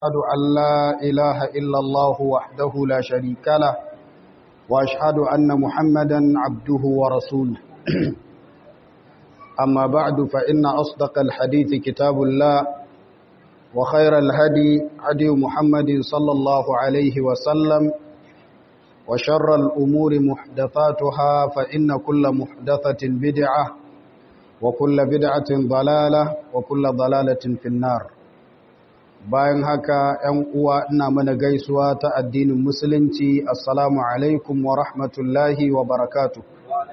أشهد أن لا إله إلا الله وحده لا شريك له وأشهد أن محمدا عبده ورسوله أما بعد فإن أصدق الحديث كتاب الله وخير الهدي هدي محمد صلى الله عليه وسلم وشر الأمور محدثاتها فإن كل محدثة بدعة وكل بدعة ضلالة وكل ضلالة في النار bayan haka ‘yan uwa ina mana gaisuwa ta addinin musulunci assalamu alaikum wa rahmatullahi wa barakatu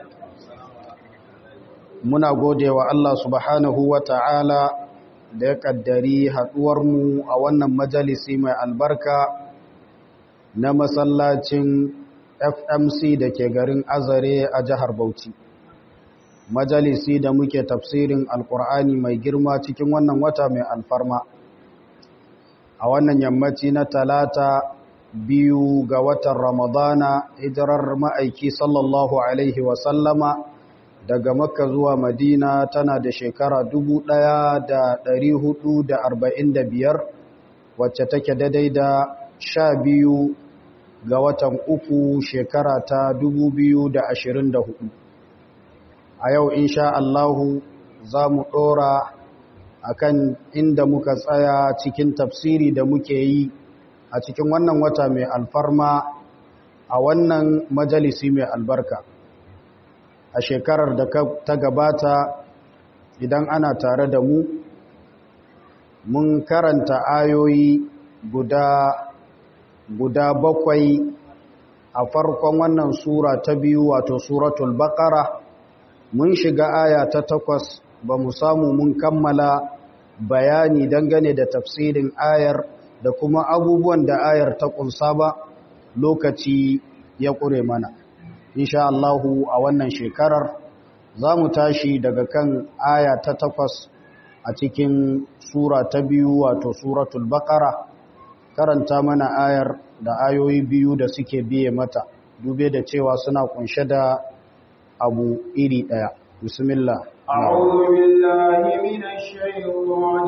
muna gode wa Allah subhanahu wa ta'ala da ya ƙaddari haɗuwarmu a wannan majalisi mai albarka na masallacin fmc da ke garin azare a jihar bauchi majalisi da muke tafsirin alkur'ani mai girma cikin wannan wata mai alfarma a wannan yammaci na talata biyu ga watan ramadana hijirar ma'aiki sallallahu alaihi wasallama daga makka zuwa madina tana da shekara biyar, wacce take daidai da sha biyu ga watan uku shekara ta hudu. a yau insha Allahu za mu ɗora akan inda muka tsaya cikin tafsiri da muke yi a cikin wannan wata mai alfarma a wannan majalisi mai albarka a shekarar da ta gabata idan ana tare da mu mun karanta ayoyi guda guda bakwai a farkon wannan sura ta biyu wato suratul baqara mun shiga aya ta takwas ba mu samu mun kammala bayani dangane da tafsirin ayar da kuma abubuwan da ayar ta kunsa ba lokaci ya ƙure mana insha Allahu a wannan shekarar za mu tashi daga kan aya ta takwas a cikin sura ta biyu wato suratul baqara karanta mana ayar da ayoyi biyu da suke biye mata dube da cewa suna kunshe da abu iri ɗaya bismillah أعوذ بالله من الشيطان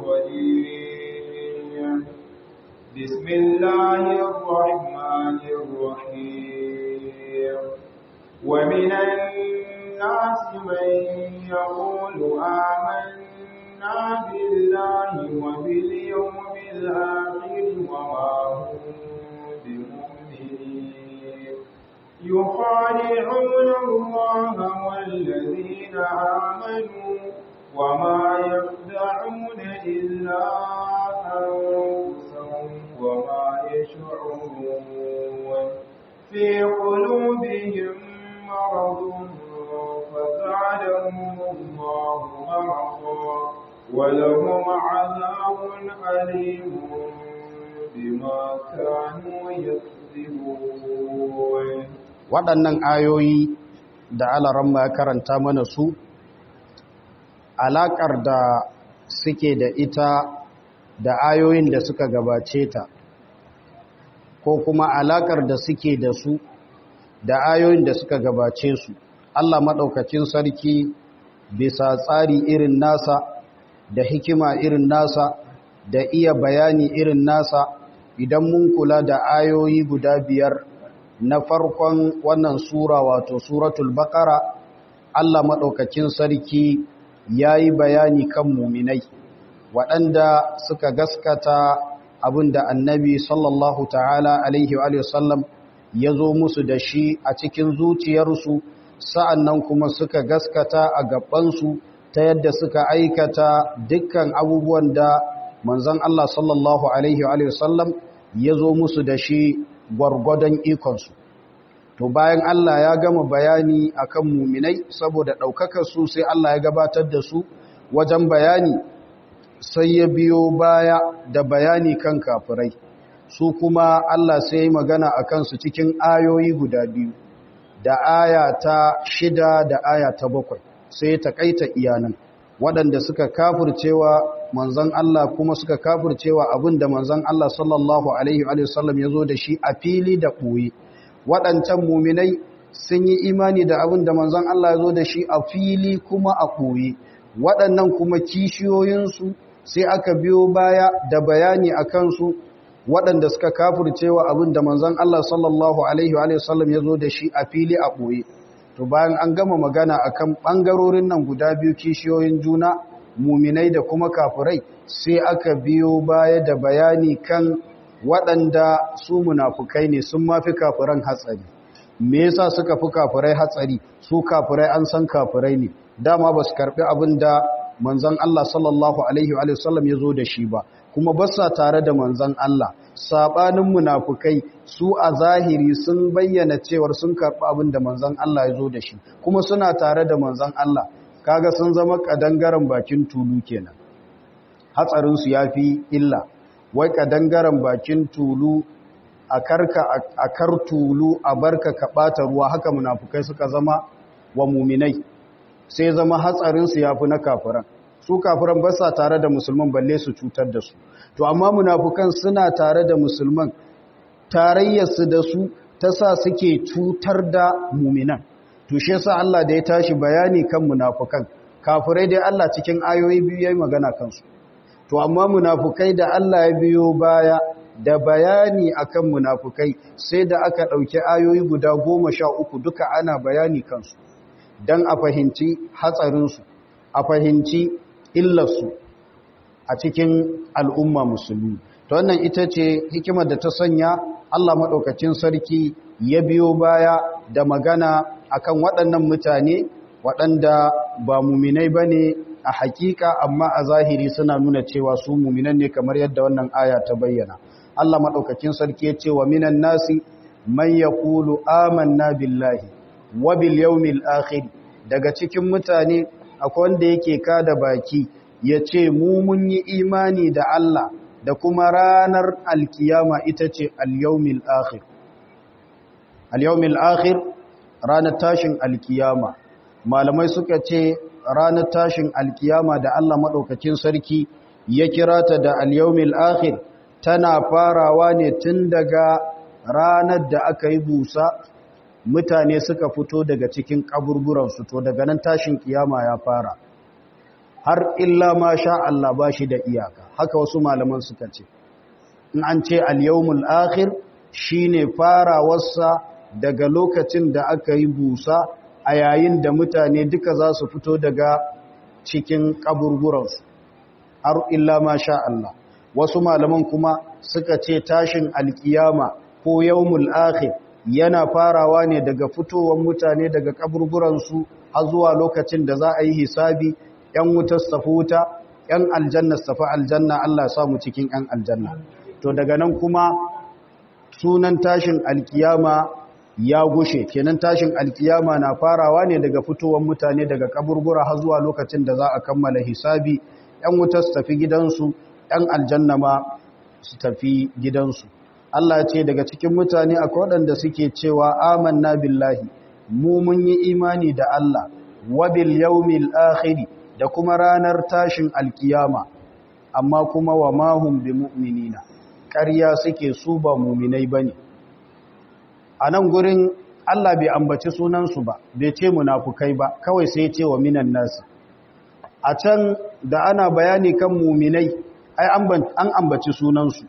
الرجيم بسم الله الرحمن الرحيم ومن الناس من يقول آمنا بالله وباليوم الآخر وما هم بمؤمنين يخادعون الله والذين آمنوا وما يخدعون إلا أنفسهم وما يشعرون في قلوبهم مرض فزادهم الله مرضا ولهم عذاب أليم بما كانوا يكذبون waɗannan ayoyi da alaramma ya karanta mana su alaƙar da suke da ita da ayoyin da suka gabace ta ko kuma alaƙar da suke da su da ayoyin da suka gabace su Allah maɗaukacin sarki bisa tsari irin nasa da hikima irin nasa da iya bayani irin nasa idan mun kula da ayoyi guda biyar na farkon wannan sura wato suratul baqara Allah maɗaukakin sarki yayi bayani kan muminai waɗanda suka gaskata abinda annabi sallallahu ta'ala alaihi wa sallam ya zo musu da shi a cikin zuciyarsu sa'annan kuma suka gaskata a gabansu ta yadda suka aikata dukkan abubuwan da manzon Allah sallallahu alaihi wa sallam ya zo musu da shi gwargwadon ikonsu to bayan Allah ya gama bayani akan muminai saboda ɗaukakar su sai Allah ya gabatar da su wajen bayani sai ya biyo baya da bayani kan kafirai su kuma Allah sai ya magana a kansu cikin ayoyi guda biyu da aya ta shida da aya ta bakwai sai ya takaita iyanan waɗanda suka kafircewa manzon Allah kuma suka kafircewa abin da manzon Allah sallallahu alaihi wa sallam ya zo da shi a fili da ɓoye waɗancan muminai sun yi imani da abin da manzon Allah ya zo da shi a fili kuma a ɓoye waɗannan kuma kishiyoyinsu sai aka biyo baya da bayani a kansu waɗanda suka kafircewa abin da manzon Allah sallallahu alaihi wa sallam ya zo da shi a fili a ɓoye to bayan an gama magana akan ɓangarorin nan guda biyu kishiyoyin juna muminai da kuma kafirai sai aka biyo baya da bayani kan waɗanda su munafukai ne sun mafi kafiran hatsari me yasa suka fi kafirai hatsari su kafirai an san kafirai ne dama ba su karɓi abin da manzon Allah sallallahu alaihi wa sallam ya zo da shi ba kuma ba sa tare da manzon Allah sabanin munafukai su a zahiri sun bayyana cewar sun karɓi abin da manzon Allah ya zo da shi kuma suna tare da manzon Allah kaga sun zama kadangaren bakin tulu kenan hatsarin su yafi illa wai kadangaren bakin tulu a karka a kar tulu a barka ka bata ruwa haka munafukai suka zama wa muminai sai zama hatsarin su yafi na kafiran su kafiran ba sa tare da musulman balle su cutar da su to amma munafukan suna tare da musulman tarayyarsu da su ta sa suke cutar da muminan to shi yasa Allah da ya tashi bayani kan munafukan kafirai dai Allah cikin ayoyi biyu yayi magana kansu to amma munafukai da Allah ya biyo baya da bayani akan munafukai sai da aka dauki ayoyi guda goma sha uku duka ana bayani kansu dan a fahimci hatsarinsu a fahimci illarsu a cikin al'umma musulmi to wannan ita ce hikimar da ta sanya Allah maɗaukacin sarki ya biyo baya da magana akan waɗannan mutane waɗanda ba muminai ba ne a hakika amma a zahiri suna nuna cewa su muminan ne kamar yadda wannan aya ta bayyana Allah maɗaukacin sarki ya ce wa minan nasi man yaqulu amanna billahi wa bil yawmil akhir daga cikin mutane akwai wanda yake kada baki ya ce mu mun yi imani da Allah da kuma ranar alkiyama ita ce al-yawmil akhir al-yawmil akhir ranar tashin alkiyama malamai suka ce ranar tashin alkiyama da Allah madaukakin sarki ya kira ta da al-yawmil akhir tana farawa ne tun daga ranar da aka yi busa mutane suka fito daga cikin kaburburansu to daga nan tashin kiyama ya fara har illa ma sha Allah ba shi da iyaka haka wasu malaman suka ce in an ce al-yawmul akhir shine farawarsa daga lokacin da aka yi busa a yayin da mutane duka za su fito daga cikin kaburburansu har illa ma sha Allah wasu malaman kuma suka ce tashin alkiyama ko yawmul akhir yana farawa ne daga fitowar mutane daga kaburburansu har zuwa lokacin da za a yi hisabi ‘yan wutar safi wuta, ‘yan aljanna safi aljanna Allah samu cikin ‘yan aljanna. To daga nan kuma sunan tashin alkiyama ya gushe, kenan tashin alkiyama na farawa ne daga fitowar mutane daga kaburbura har zuwa lokacin da za a kammala hisabi, ‘yan wutar su tafi gidansu, ‘yan aljanna ma su tafi gidansu. Allah ce daga cikin mutane akwai waɗanda suke cewa amanna billahi, mu mun yi imani da Allah, wabil yaumil akhiri da kuma ranar tashin alkiyama amma kuma wa mahum bi mu'minina ƙarya suke su ba muminai bane a nan gurin Allah bai ambaci sunansu ba bai ce munafukai ba kawai sai ce wa minan nasi a can da ana bayani kan muminai ai an ambaci sunansu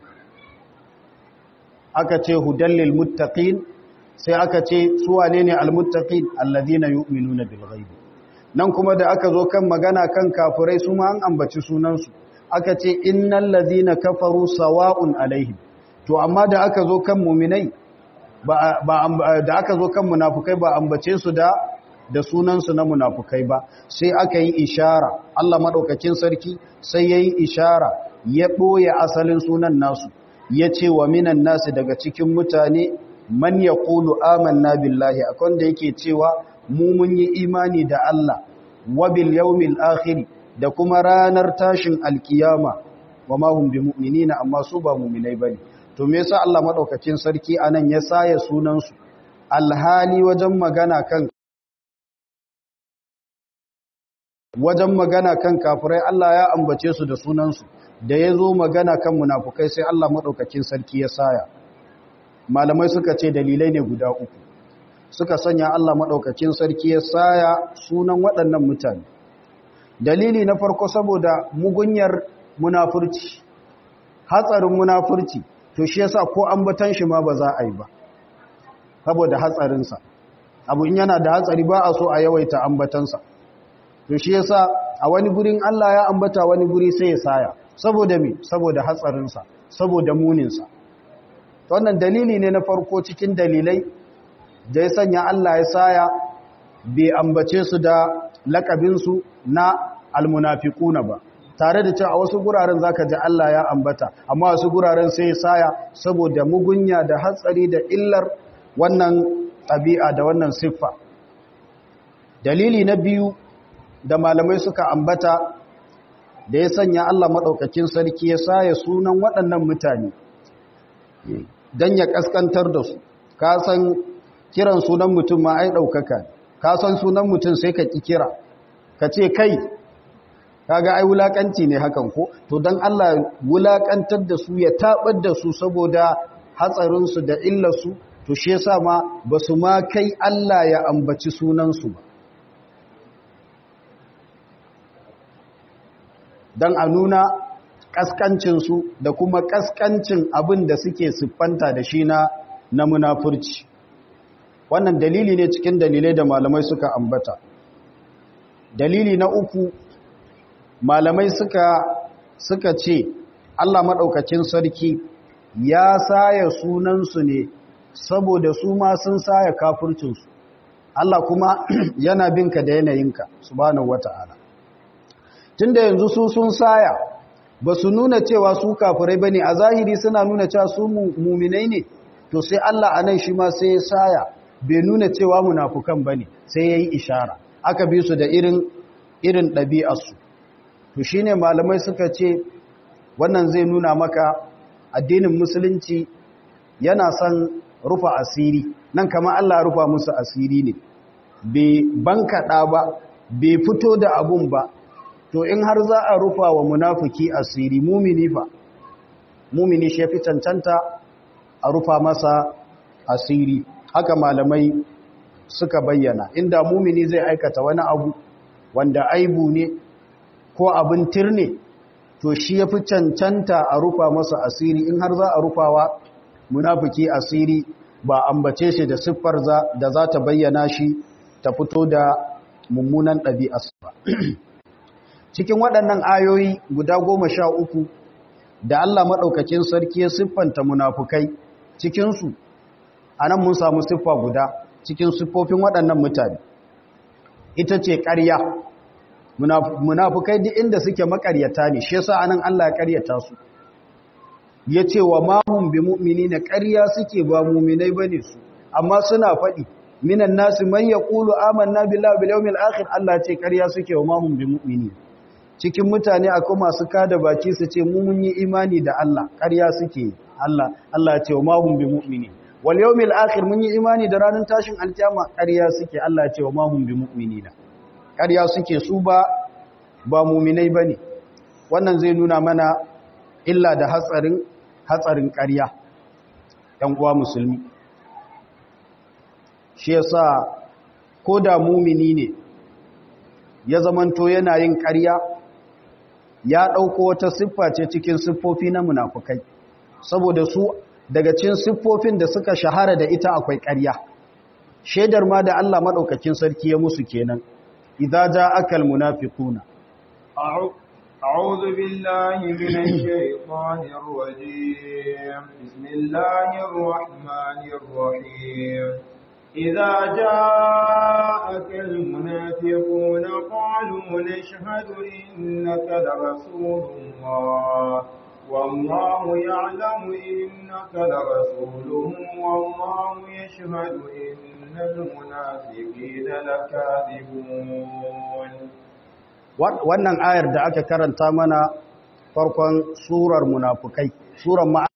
aka ce hudallil muttaqin sai aka ce su wane ne almuttaqin alladhina yu'minuna bil ghaibi nan kuma da aka zo kan magana kan kafirai su ma an ambaci sunansu aka ce innal ladhina kafaru sawa'un alaihim to amma da aka zo kan muminai ba da aka zo kan munafukai ba ambace su da da sunansu na munafukai ba sai aka yi ishara Allah madaukakin sarki sai yayi ishara ya boye asalin sunan nasu ya ce wa minan nasu daga cikin mutane man yaqulu amanna billahi akwai da yake cewa mu mun yi imani da Allah wa bil yawmil akhir da kuma ranar tashin alkiyama wa ma hum bimu'minina amma su ba mu'minai bane to me yasa Allah madaukakin sarki anan ya saya sunan su alhali wajen magana kan wajen magana kan kafirai Allah ya ambace su da sunan su da yazo magana kan munafukai sai Allah madaukakin sarki ya saya malamai suka ce dalilai ne guda uku suka sanya Allah maɗaukakin sarki ya saya sunan waɗannan mutane dalili na farko saboda mugunyar munafurci hatsarin munafurci to shi yasa ko ambatan shi ma ba za a yi ba saboda hatsarinsa abu in yana da hatsari ba a so a yawaita ambatansa to shi yasa a wani gurin Allah ya ambata wani guri sai ya saya saboda me saboda hatsarinsa saboda muninsa wannan dalili ne na farko cikin dalilai da ya sanya Allah ya saya bai ambace su da lakabinsu na almunafiquna ba tare da cewa a wasu guraren zaka ji Allah ya ambata amma wasu guraren sai ya saya saboda mugunya da hatsari da illar wannan ɗabi'a da wannan siffa dalili na biyu da malamai suka ambata da ya sanya Allah maɗaukakin sarki ya saya sunan waɗannan mutane don ya ƙaskantar da su ka san kiran sunan mutum ma ai ɗaukaka ka san sunan mutum sai ka ƙi kira ka ce kai kaga ai wulaƙanci ne hakan ko to don Allah wulaƙantar da su ya taɓar da su saboda hatsarinsu da illarsu to shi yasa ma ba su ma kai Allah ya ambaci sunansu ba don a nuna ƙasƙancinsu da kuma ƙasƙancin abin da suke siffanta da shi na na munafurci wannan dalili ne cikin dalilai da malamai suka ambata dalili na uku malamai suka suka ce Allah maɗaukacin sarki ya saya sunansu ne saboda su ma sun saya kafurcinsu Allah kuma yana binka da yanayinka subhanahu wata'ala tunda yanzu su sun saya ba su nuna cewa su kafirai bane a zahiri suna nuna cewa su muminai ne to sai Allah anan shi ma sai ya saya bai nuna cewa munafukan bane sai yayi ishara aka bi su da irin irin ɗabi'arsu to shine malamai suka ce wannan zai nuna maka addinin musulunci yana son rufa asiri nan kama Allah rufa musu asiri ne bai bankaɗa ba bai fito da abun ba to in har za a rufa wa munafiki asiri mumini fa mumini shi fi cancanta a rufa masa asiri haka malamai suka bayyana inda mumini zai aikata wani abu wanda aibu ne ko abin tirne to shi ya fi cancanta a rufa masa asiri in har za a rufawa munafiki asiri ba ambace shi da siffar da za ta bayyana shi ta fito da mummunan ɗabi'arsa ba cikin waɗannan ayoyi guda goma sha uku da Allah maɗaukakin sarki ya siffanta munafukai cikinsu a nan mun samu siffa guda cikin siffofin waɗannan mutane ita ce ƙarya munafukai duk inda suke makaryata ne shi yasa anan Allah ya karyata su yace wa mahum bi mu'minina ƙarya suke ba mu'minai bane su amma suna faɗi minan nasi man yaqulu amanna billahi bil yawmil akhir Allah ce ƙarya suke wa mahum bi mu'minin cikin mutane akwai masu kada baki su ce mu mun yi imani da Allah ƙarya suke Allah Allah ce wa mahum bi mu'minin wal yawmil akhir mun yi imani da ranar tashin alkiyama ƙarya suke Allah ce wa mahum bi mu'minina ƙarya suke su ba ba muminai ba ne wannan zai nuna mana illa da hatsarin hatsarin ƙarya ɗan uwa musulmi shi yasa ko da mumini ne ya zamanto yana yin ƙarya ya ɗauko wata siffa ce cikin siffofi na munafukai saboda su daga cikin siffofin da suka shahara da ita akwai ƙarya shaidar ma da Allah maɗaukakin sarki ya musu kenan إذا جاءك المنافقون أعوذ بالله من الشيطان الرجيم بسم الله الرحمن الرحيم إذا جاءك المنافقون قالوا نشهد إنك لرسول الله والله يعلم إنك لرسوله والله يشهد إن المنافقين لكاذبون wannan ayar da aka karanta mana farkon surar munafukai surar ma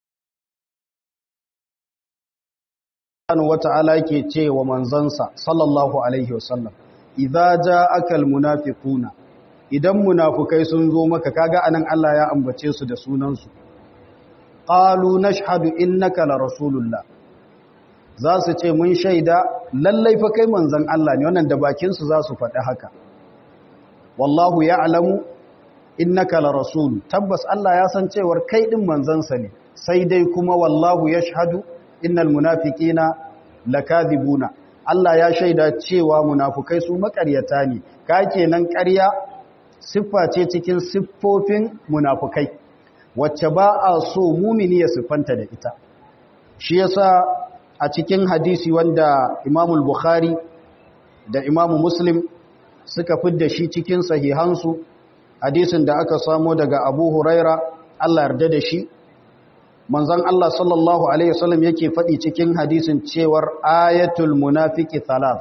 wata'ala yake ce wa manzansa sallallahu alaihi wasallam idza ja'aka almunafiquna idan munafukai sun zo maka kaga anan Allah ya ambace su da sunansu qalu nashhadu innaka la rasulullah za su ce mun shaida lallai fa kai manzon Allah ne wannan da bakin su za su faɗi haka wallahu ya'lamu innaka la rasul tabbas Allah ya san cewar kai din manzansa ne sai dai kuma wallahu yashhadu innal munafiqina lakadibuna Allah ya shaida cewa munafukai su makaryata ne ka kenan ƙarya siffa ce cikin siffofin munafukai wacce ba a so mumini ya siffanta da ita shi yasa a cikin hadisi wanda Imam Bukhari da Imam Muslim suka fidda shi cikin sahihansu hadisin da aka samo daga Abu Huraira Allah yarda da shi manzon Allah sallallahu alaihi wasallam yake faɗi cikin hadisin cewar ayatul munafiki thalath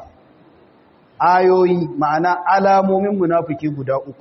ayoyi ma'ana alamomin munafiki guda uku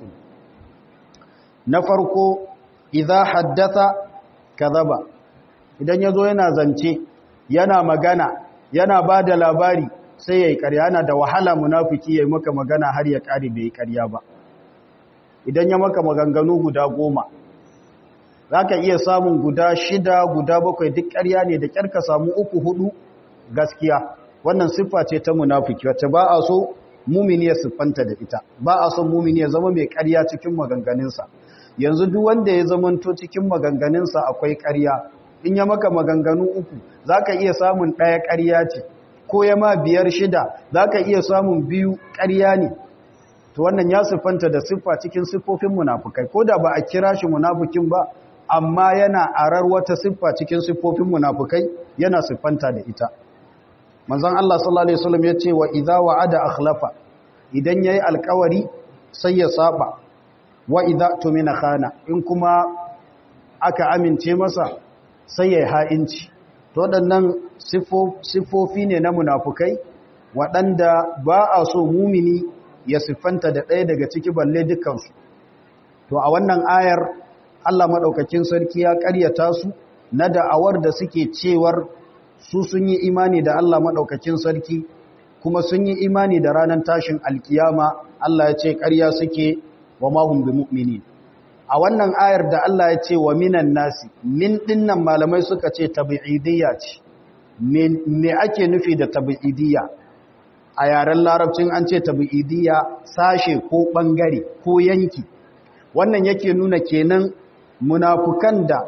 na farko idza haddatha kadhaba idan yazo yana zance yana magana yana bada labari sai yayi ƙarya yana da wahala munafiki yayi maka magana har ya ƙare bai ƙarya ba idan ya maka maganganu guda goma za ka iya samun guda shida guda bakwai duk ƙarya ne da ƙyar ka samu uku hudu gaskiya wannan siffa ce ta munafiki wacce ba a so mumini ya siffanta da ita ba a son mumini ya zama mai ƙarya cikin maganganunsa yanzu duk wanda ya zamanto cikin maganganunsa akwai ƙarya in ya maka maganganu uku za ka iya samun ɗaya ƙarya ce ko ya ma biyar shida za ka iya samun biyu ƙarya ne to wannan ya siffanta da siffa cikin siffofin munafukai ko da ba a kira shi munafukin ba amma yana arar wata siffa cikin siffofin munafukai yana siffanta da ita manzon Allah sallallahu alaihi wasallam yace wa idza wa'ada akhlafa idan yayi alkawari sai ya saba wa idza tumina khana in kuma aka amince masa sai ya ha'inci to waɗannan siffofi ne na munafukai waɗanda ba a so mumini ya siffanta da ɗaya daga ciki balle dukansu to a wannan ayar Allah maɗaukakin sarki ya ƙaryata su na da'awar da suke cewar su sun yi imani da Allah maɗaukakin sarki kuma sun yi imani da ranar tashin alkiyama Allah ya ce ƙarya suke wa mahum bi mu'mini a wannan ayar da Allah ya ce wa minan nasi min dinnan malamai suka ce tabi'idiyya ce me ake nufi da tabi'idiyya a yaren larabcin an ce tabi'idiyya sashe ko bangare ko yanki wannan yake nuna kenan munafukan da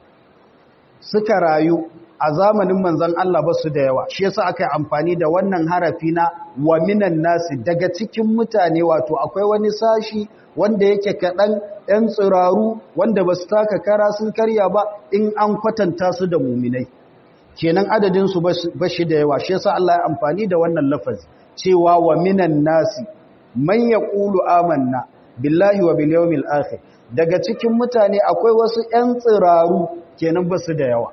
suka rayu a zamanin manzon Allah ba su da yawa shi yasa aka yi amfani da wannan harafi na wa minan nasi daga cikin mutane wato akwai wani sashi wanda yake kaɗan ‘yan tsiraru wanda ba su taka kara sun karya ba in an kwatanta su da muminai kenan adadinsu ba shi da yawa shi yasa Allah ya amfani da wannan lafazi cewa wa minan nasi man yaqulu amanna billahi wa bil yawmil akhir daga cikin mutane akwai wasu ƴan tsiraru kenan basu da yawa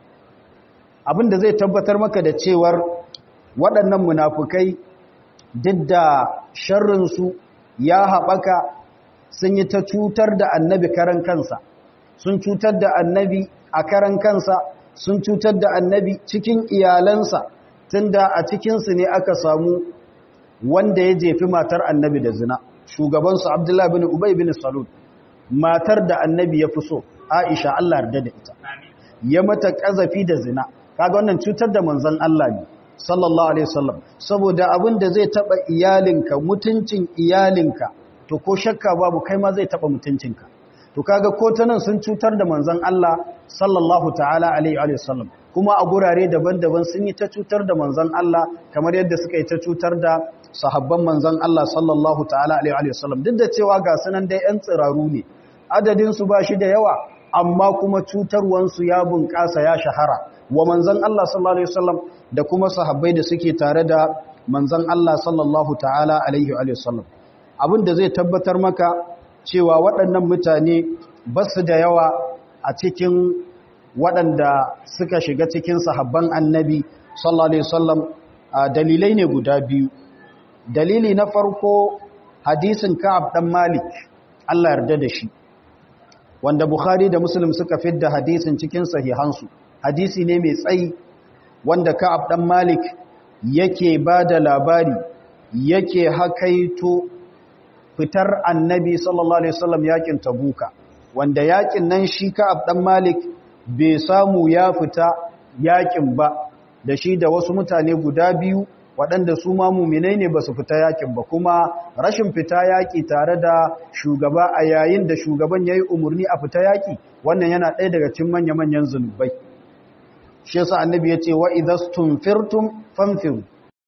abinda zai tabbatar maka da cewar waɗannan munafukai duk da sharrin su ya haɓaka sun yi ta cutar da annabi karan kansa sun cutar da annabi a karan kansa sun cutar da annabi cikin iyalansa tunda a cikinsu ne aka samu wanda ya jefi matar annabi da zina shugabansu abdullahi bin ubay bin salul matar da annabi ya fi so aisha Allah yarda da ita ya mata kazafi da zina kaga wannan cutar da manzon Allah ne sallallahu alaihi wasallam saboda abin da zai taba iyalinka mutuncin iyalinka to ko shakka babu kai ma zai taba mutuncinka to kaga ko ta nan sun cutar da manzon Allah sallallahu ta'ala alaihi wasallam kuma a gurare daban-daban sun yi ta cutar da manzon Allah kamar yadda suka yi ta cutar da sahabban manzon Allah sallallahu ta'ala alaihi wasallam duk da cewa ga sunan dai yan tsiraru ne adadin su bashi da yawa amma kuma cutarwan su ya bunƙasa ya shahara wa manzon Allah sallallahu alaihi wasallam da kuma sahabbai da suke tare da manzon Allah sallallahu ta'ala alaihi wasallam abin da zai tabbatar maka cewa waɗannan mutane ba su da yawa a cikin waɗanda suka shiga cikin sahabban annabi sallallahu alaihi wasallam dalilai ne guda biyu dalili na farko hadisin ka'ab dan malik Allah yarda da shi wanda bukhari da muslim suka fidda hadisin cikin sahihansu hadisi ne mai tsayi wanda ka'ab dan malik yake ba da labari yake hakaito fitar annabi sallallahu alaihi wasallam yakin tabuka wanda yakin nan shi ka'ab dan malik bai samu ya fita yakin ba da shi da wasu mutane guda biyu waɗanda su ma muminai ne ba su fita yakin ba kuma rashin fita yaki tare da shugaba a yayin da shugaban ya yi umarni a fita yaki wannan yana ɗaya daga cikin manya-manyan zunubai shi yasa annabi ya ce wa idastum firtum fanfiru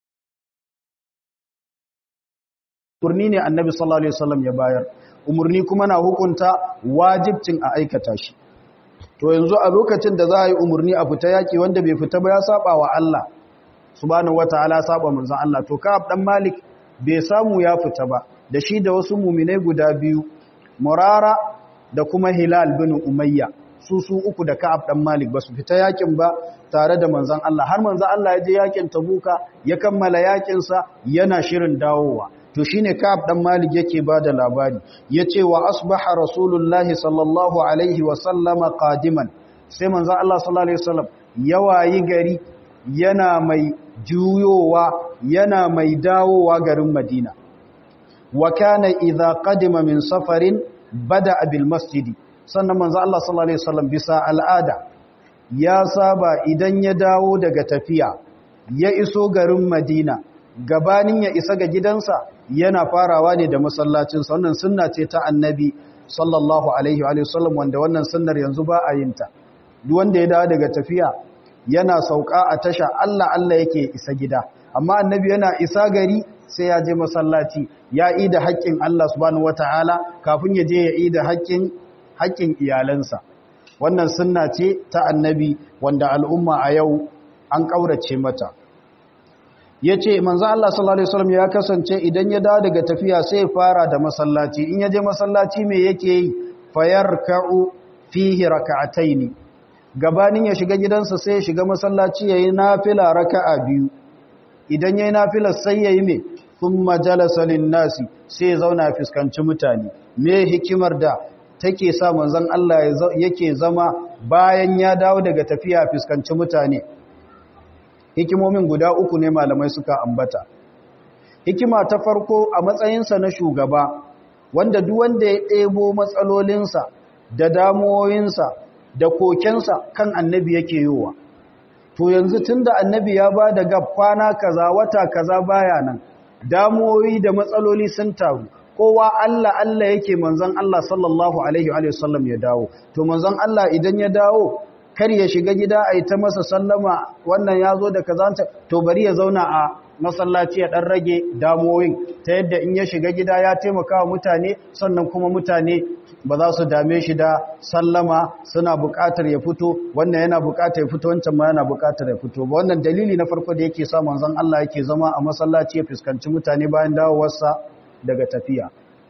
umarni ne annabi sallallahu alaihi wasallam ya bayar umarni kuma na hukunta wajibcin a aikata shi to yanzu a lokacin da za a yi umarni a fita yaki wanda bai fita ba ya saba wa Allah subhanahu wataala saba manzon Allah to Ka'ab dan Malik bai samu ya fita ba da shi da wasu mu'minai guda biyu Murara da kuma Hilal bin Umayya su su uku da Ka'ab dan Malik ba su fita yakin ba tare da manzon Allah har manzon Allah ya je yakin Tabuka ya kammala yakin sa yana shirin dawowa to shine Ka'ab dan Malik yake bada labari yace wa asbaha Rasulullahi sallallahu alaihi wa sallama qadiman sai manzon Allah sallallahu alaihi wasallam yawayi gari yana mai juyowa yana mai dawowa garin Madina wa kana idza qadima min safarin bada bil masjidi sannan manzo Allah sallallahu alaihi wasallam bisa al'ada ya saba idan ya dawo daga tafiya ya iso garin Madina gabanin ya isa ga gidansa yana farawa ne da masallacin sa wannan sunna ce ta annabi sallallahu alaihi wa sallam wanda wannan sunnar yanzu ba a yin ta duk wanda ya dawo daga tafiya yana sauka a tasha Allah Allah yake isa gida amma annabi yana isa gari sai ya je masallaci ya yi da haƙƙin Allah subhanahu wataala kafin ya je ya yi da haƙƙin haƙƙin iyalansa wannan sunna ce ta annabi wanda al'umma a yau an ƙaurace mata ya ce manzo Allah sallallahu Alaihi wasallam ya kasance idan ya dawo daga tafiya sai ya fara da masallaci in ya je masallaci mai yake yi fayar ka'u fihi raka'ataini gabanin ya shiga gidansa sai ya shiga masallaci ya yi nafila raka'a biyu idan ya yi nafilar sai ya yi mai sun majalasa nasi sai ya zauna ya fuskanci mutane me hikimar da take sa manzon Allah yake zama bayan ya dawo daga tafiya fuskanci mutane hikimomin guda uku ne malamai suka ambata hikima ta farko a matsayinsa na shugaba wanda duk wanda ya ɗebo matsalolinsa da damuwoyinsa da kokensa kan annabi yake yiwa to yanzu tunda annabi ya ba da gab kwana kaza wata kaza baya nan damuwoyi da matsaloli sun taru kowa Allah Allah yake manzon Allah sallallahu alaihi wa sallam ya dawo to manzon Allah idan ya dawo kar ya shiga gida a yi ta masa sallama wannan ya zo da kazanta to bari ya zauna a masallaci ya ɗan rage damuwoyin ta yadda in ya shiga gida ya taimaka wa mutane sannan kuma mutane ba za su dame shi da sallama suna buƙatar ya fito wannan yana buƙatar ya fito wancan ma yana buƙatar ya fito ba wannan dalili na farko da yake sa manzon Allah yake zama a masallaci ya fuskanci mutane bayan dawowarsa daga tafiya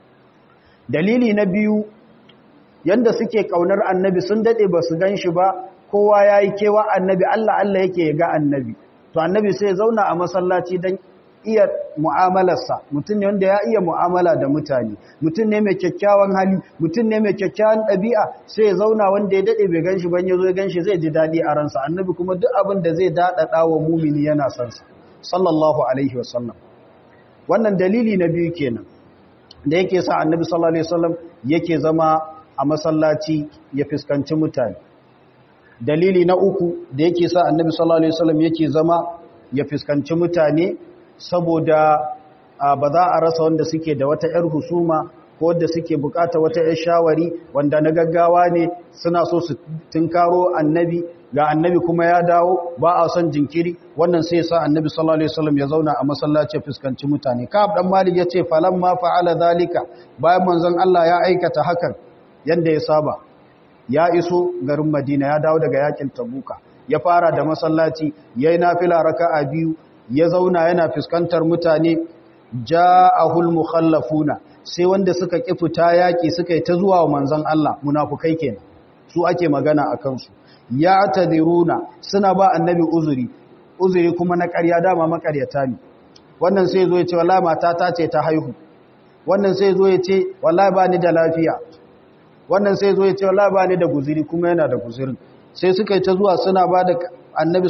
dalili na biyu yanda suke kaunar annabi sun dade ba su gan shi ba kowa ya yi kewa annabi Allah Allah yake ga annabi to annabi sai zauna a masallaci don iya mu'amalarsa mutum ne wanda ya iya mu'amala da mutane mutum ne mai kyakkyawan hali mutum ne mai kyakkyawan ɗabi'a sai ya zauna wanda ya daɗe bai ganshi ban ya zo ya ganshi zai ji daɗi a ransa annabi kuma duk abin da zai daɗaɗa wa mumini yana son sa sallallahu alaihi wasallam wannan dalili na biyu kenan da yake sa annabi sallallahu alaihi wasallam yake zama a masallaci ya fuskanci mutane dalili na uku da yake sa annabi sallallahu alaihi wasallam yake zama ya fuskanci mutane saboda ba za a rasa wanda suke da wata yar husuma ko wanda suke bukata wata yar shawari wanda na gaggawa ne suna so su tunkaro annabi ga annabi kuma ya dawo ba a son jinkiri wannan sai sa annabi sallallahu alaihi wasallam ya zauna a masallaci ya fuskanci mutane ka'ab dan malik yace falamma fa'ala zalika bayan manzon Allah ya aikata hakan yanda ya saba ya iso garin Madina ya dawo daga yakin Tabuka ya fara da masallaci yayi nafila raka'a biyu ya zauna yana fuskantar mutane ja'ahul mukhallafuna sai wanda suka ki fita yaki suka yi ta zuwa manzon Allah munafukai kenan su ake magana akan su ya tadiruna suna ba annabi uzuri uzuri kuma na ƙarya dama makaryata ne wannan sai zo ya ce wallahi matata ce ta haihu wannan sai zo ya ce wallahi ba ni da lafiya wannan sai zo ya ce wallahi ba ni da guziri kuma yana da guzirin sai suka yi ta zuwa suna ba da annabi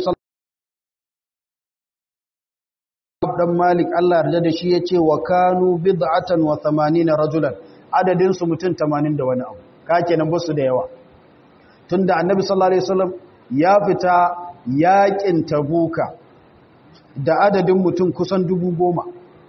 sallallahu dan malik Allah yarda da shi yace wa kanu bid'atan wa 80 rajulan adadin su mutum 80 da wani abu ka kenan ba su da yawa tunda annabi sallallahu alaihi wasallam ya fita yakin tabuka da adadin mutum kusan dubu goma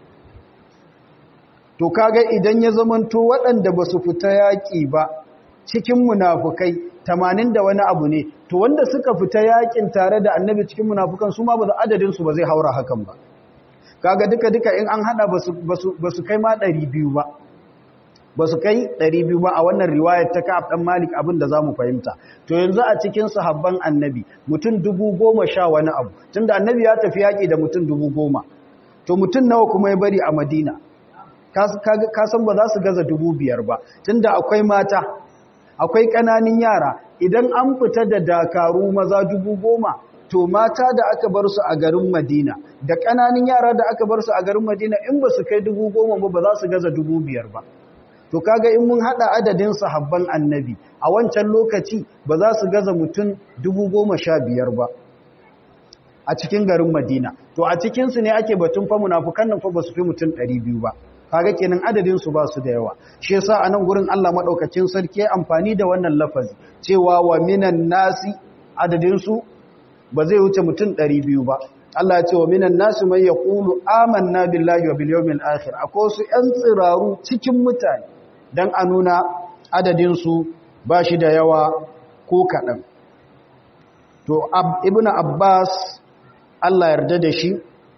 to kaga idan ya zamanto waɗanda ba su fita yaƙi ba cikin munafukai tamanin da wani abu ne to wanda suka fita yaƙin tare da annabi cikin munafukan su ma ba adadinsu ba zai haura hakan ba kaga duka-duka in an hada ba su kai ma ɗari biyu ba ba su kai ɗari biyu ba a wannan riwayar ta ka'ab ɗan malik abin da za mu fahimta to yanzu a cikin sahabban annabi mutum dubu goma sha wani abu tun da annabi ya tafi yaƙi da mutum dubu goma to mutum nawa kuma ya bari a madina ka san ba za su gaza dubu biyar ba tun da akwai mata akwai ƙananin yara idan an fita da dakaru maza dubu goma to mata da aka bar su a garin madina da ƙananin yara da aka bar su a garin madina in ba su kai dubu goma ba ba za su gaza dubu biyar ba to kaga in mun hada adadin sahabban annabi a wancan lokaci ba za su gaza mutum dubu goma sha biyar ba a cikin garin madina to a cikinsu ne ake batun fa munafukan nan fa ba su fi mutum ɗari biyu ba kaga kenan adadin su ba su da yawa shi yasa a nan gurin Allah madaukakin sarki ya amfani da wannan lafazi cewa wa minan nasi adadin su ba zai wuce mutum ɗari biyu ba Allah ya ce wa minan nasi man yaqulu amanna billahi wa bil yawmil akhir akwai su ƴan tsiraru cikin mutane dan a nuna adadin su ba shi da yawa ko kaɗan to ibnu abbas Allah yarda da shi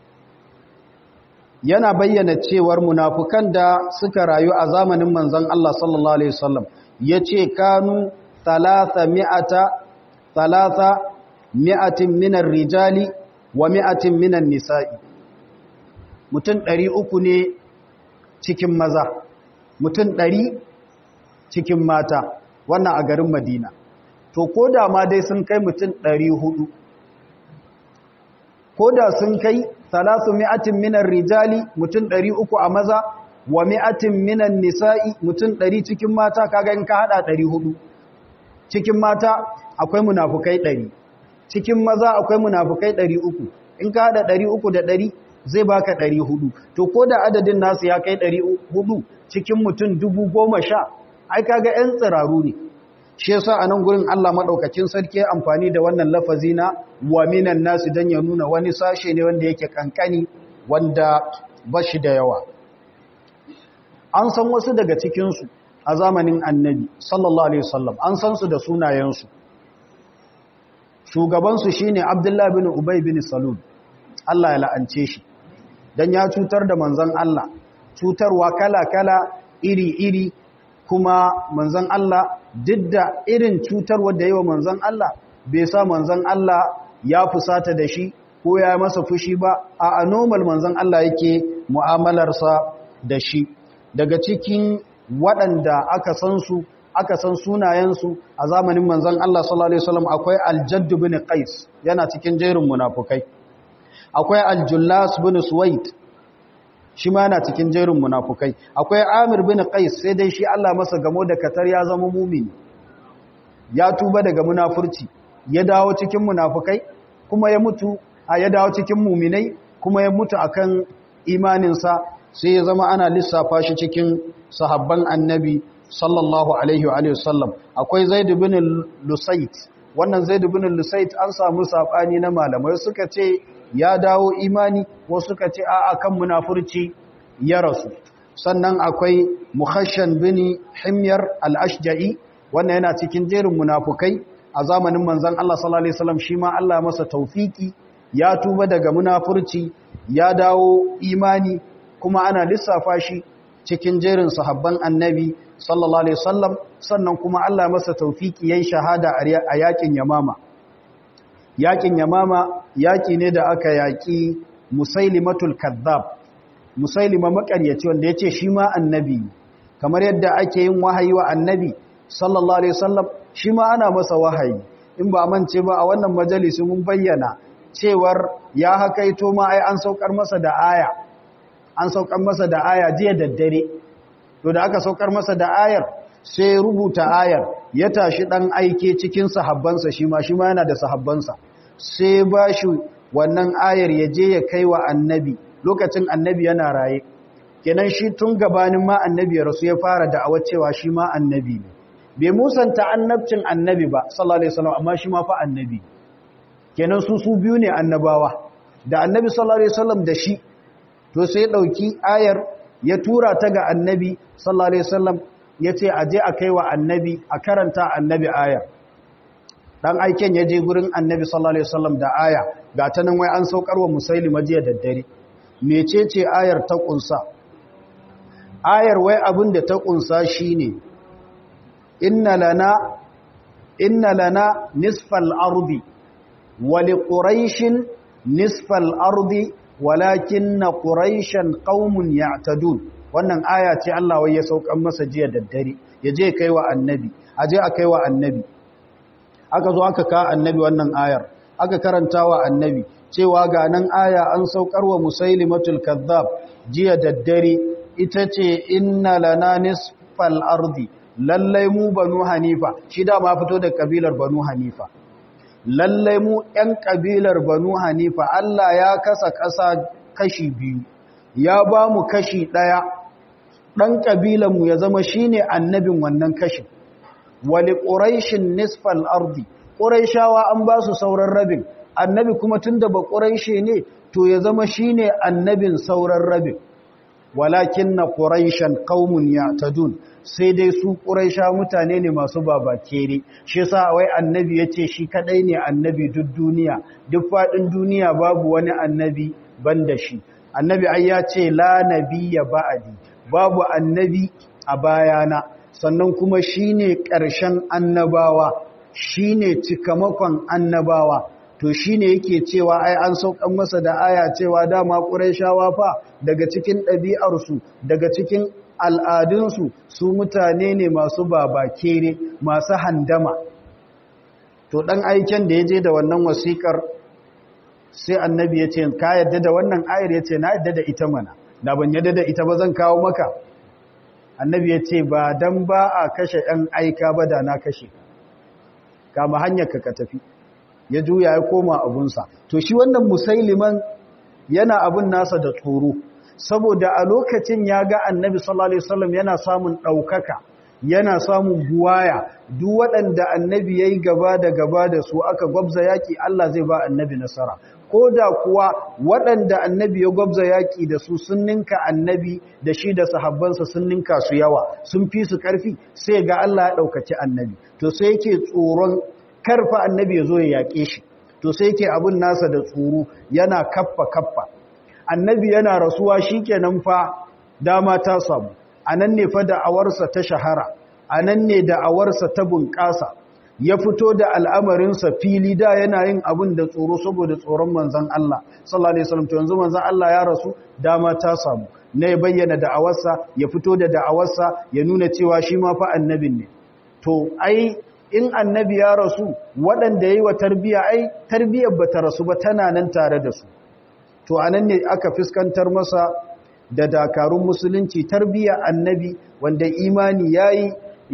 yana bayyana cewar munafukan da suka rayu a zamanin manzon Allah sallallahu alaihi wasallam yace kanu thalatha mi'ata thalatha mi'atin minar rijali wa mi'atin minan nisa'i mutum ɗari uku ne cikin maza mutum ɗari cikin mata wannan a garin madina to ko da ma dai sun kai mutum ɗari hudu ko da sun kai salasu mi'atin minan rijali mutum ɗari uku a maza wa mi'atin minan nisa'i mutum ɗari cikin mata kaga in ka haɗa ɗari hudu cikin mata akwai munafukai ɗari cikin maza akwai munafukai ɗari uku in ka haɗa ɗari uku da ɗari zai baka ɗari hudu to ko da adadin nasu ya kai ɗari hudu cikin mutum dubu goma sha ai kaga 'yan tsiraru ne shi yasa a nan gurin Allah maɗaukacin sarki amfani da wannan lafazi na wa minan nasu don ya nuna wani sashe ne wanda yake kankani wanda ba shi da yawa an san wasu daga cikinsu a zamanin annabi sallallahu alaihi wasallam an san su da sunayensu shugabansu shine abdullahi bin ubay bin salul Allah ya la'ance shi dan ya cutar da manzon Allah cutarwa kala-kala iri-iri kuma manzon Allah duk da irin cutarwa da yawa manzon Allah bai sa manzon Allah ya fusata da shi ko ya masa fushi ba a normal manzon Allah yake mu'amalarsa da shi daga cikin waɗanda aka san su aka san sunayensu a zamanin manzon Allah sallallahu alaihi wasallam akwai Al-Jadd bin Qais yana cikin jerin munafukai akwai Al-Jullas bin Suwaid shi ma yana cikin jerin munafukai akwai Amir bin Qais sai dai shi Allah masa gamo da katar ya zama mumini ya tuba daga munafurci ya dawo cikin munafukai kuma ya mutu a ya dawo cikin muminai kuma ya mutu akan imaninsa sai ya zama ana lissafa shi cikin sahabban annabi sallallahu alaihi wa sallam akwai zaid bin lusait wannan zaid bin lusait an samu sabani na malamai suka ce ya dawo imani wasu suka ce a kan munafurci ya rasu sannan akwai mukhashan bin himyar al-ashja'i wannan yana cikin jerin munafukai a zamanin manzon Allah sallallahu alaihi wasallam shi ma Allah masa taufiki ya tuba daga munafurci ya dawo imani kuma ana lissafa shi cikin jerin sahabban annabi sallallahu alaihi wasallam sannan kuma Allah masa taufiki yayin shahada a yakin yamama yakin yamama yaki ne da aka yaki musailimatul kadhab musailima makaryaci wanda yace shi ma annabi kamar yadda ake yin wahayi wa annabi sallallahu alaihi wasallam shi ma ana masa wahayi in ba mance ba a wannan majalisi mun bayyana cewar ya hakaito ma ai an saukar masa da aya an saukar masa da aya jiya daddare to da aka saukar masa da ayar sai rubuta ayar ya tashi dan aike cikin sahabbansa shi ma shi ma yana da sahabbansa sai ba shi wannan ayar ya je ya kai wa annabi lokacin annabi yana raye kenan shi tun gabanin ma annabi ya rasu ya fara da'awar cewa shi ma annabi ne bai musanta annabcin annabi ba sallallahu alaihi wasallam amma shi ma fa annabi kenan su su biyu ne annabawa da annabi sallallahu alaihi wasallam da shi to sai dauki ayar ya tura ta ga annabi sallallahu alaihi wasallam yace aje a kaiwa annabi a karanta annabi ayar dan aiken ya je gurin annabi sallallahu alaihi wasallam da aya ga ta nan wai an saukar wa musailima jiya daddare mecece ayar ta kunsa ayar wai abin da ta kunsa shine inna lana inna lana nisfal ardi wa liquraishin nisfal ardi walakinna quraishan qaumun ya'tadun wannan aya ce Allah wai ya saukan masa jiya daddare yaje kaiwa annabi aje a kaiwa annabi aka zo aka ka annabi wannan ayar aka karanta wa annabi cewa ga nan aya an saukar wa musailimatul kazzab jiya daddare ita ce inna lana nisfal ardi lallai mu banu hanifa shi da ma fito da kabilar banu hanifa lallai mu ɗan kabilar banu hanifa Allah ya kasa ƙasa kashi biyu ya ba mu kashi ɗaya ɗan ƙabilanmu ya zama shine annabin wannan kashin wali ƙuraishin nisfal ardi ƙuraishawa an ba su sauran rabin annabi kuma tun da ba ƙuraishe ne to ya zama shi ne annabin sauran rabin walakin na ƙuraishan ƙaumun ya tadun sai dai su ƙuraisha mutane ne masu babakere shi sa wai annabi ya ce shi kaɗai ne annabi duk duniya duk faɗin duniya babu wani annabi ban da shi annabi ai ya ce la nabiya ba'adi babu annabi a bayana sannan kuma shi ne ƙarshen annabawa shi ne cikamakon annabawa to shi ne yake cewa ai an saukan masa da aya cewa dama ƙuraishawa fa daga cikin ɗabi'arsu daga cikin al'adunsu su mutane ne masu babakere masu handama to ɗan aiken da ya je da wannan wasiƙar sai annabi ya ce ka yadda da wannan ayar ya ce na yadda da ita mana da ban yadda da ita ba zan kawo maka annabi ya ce ba don ba a kashe ‘yan aika ba da na kashe kama hanyar ka tafi ya juya ya koma abunsa to shi wannan musailiman yana abun nasa da tsoro saboda a lokacin ya ga annabi sallallahu alaihi wasallam yana samun ɗaukaka yana samun buwaya duk waɗanda annabi ya yi gaba da gaba da su aka gwabza yaƙi Allah zai ba annabi nasara ko da kuwa waɗanda annabi ya gwabza yaƙi da su sun ninka annabi da shi da sahabbansa sun ninka su yawa sun fi su ƙarfi sai ga Allah ya ɗaukaci annabi to sai yake tsoron karfa annabi ya zo ya yaƙe shi to sai yake abin nasa da tsoro yana kaffa kaffa annabi yana rasuwa shi kenan fa dama ta samu a nan ne fa da'awarsa ta shahara a nan ne da'awarsa ta bunƙasa ya fito da al'amarinsa fili da yana yin abin da tsoro saboda tsoron manzan Allah sallallahu alaihi wasallam to yanzu manzan Allah ya rasu dama ta samu na ya bayyana da'awarsa ya fito da da'awarsa ya nuna cewa shi ma fa annabin ne to ai in annabi ya rasu waɗanda yayi wa tarbiya ai tarbiyar bata rasu ba tana nan tare da su to anan ne aka fuskantar masa da dakarun musulunci tarbiya annabi wanda imani yayi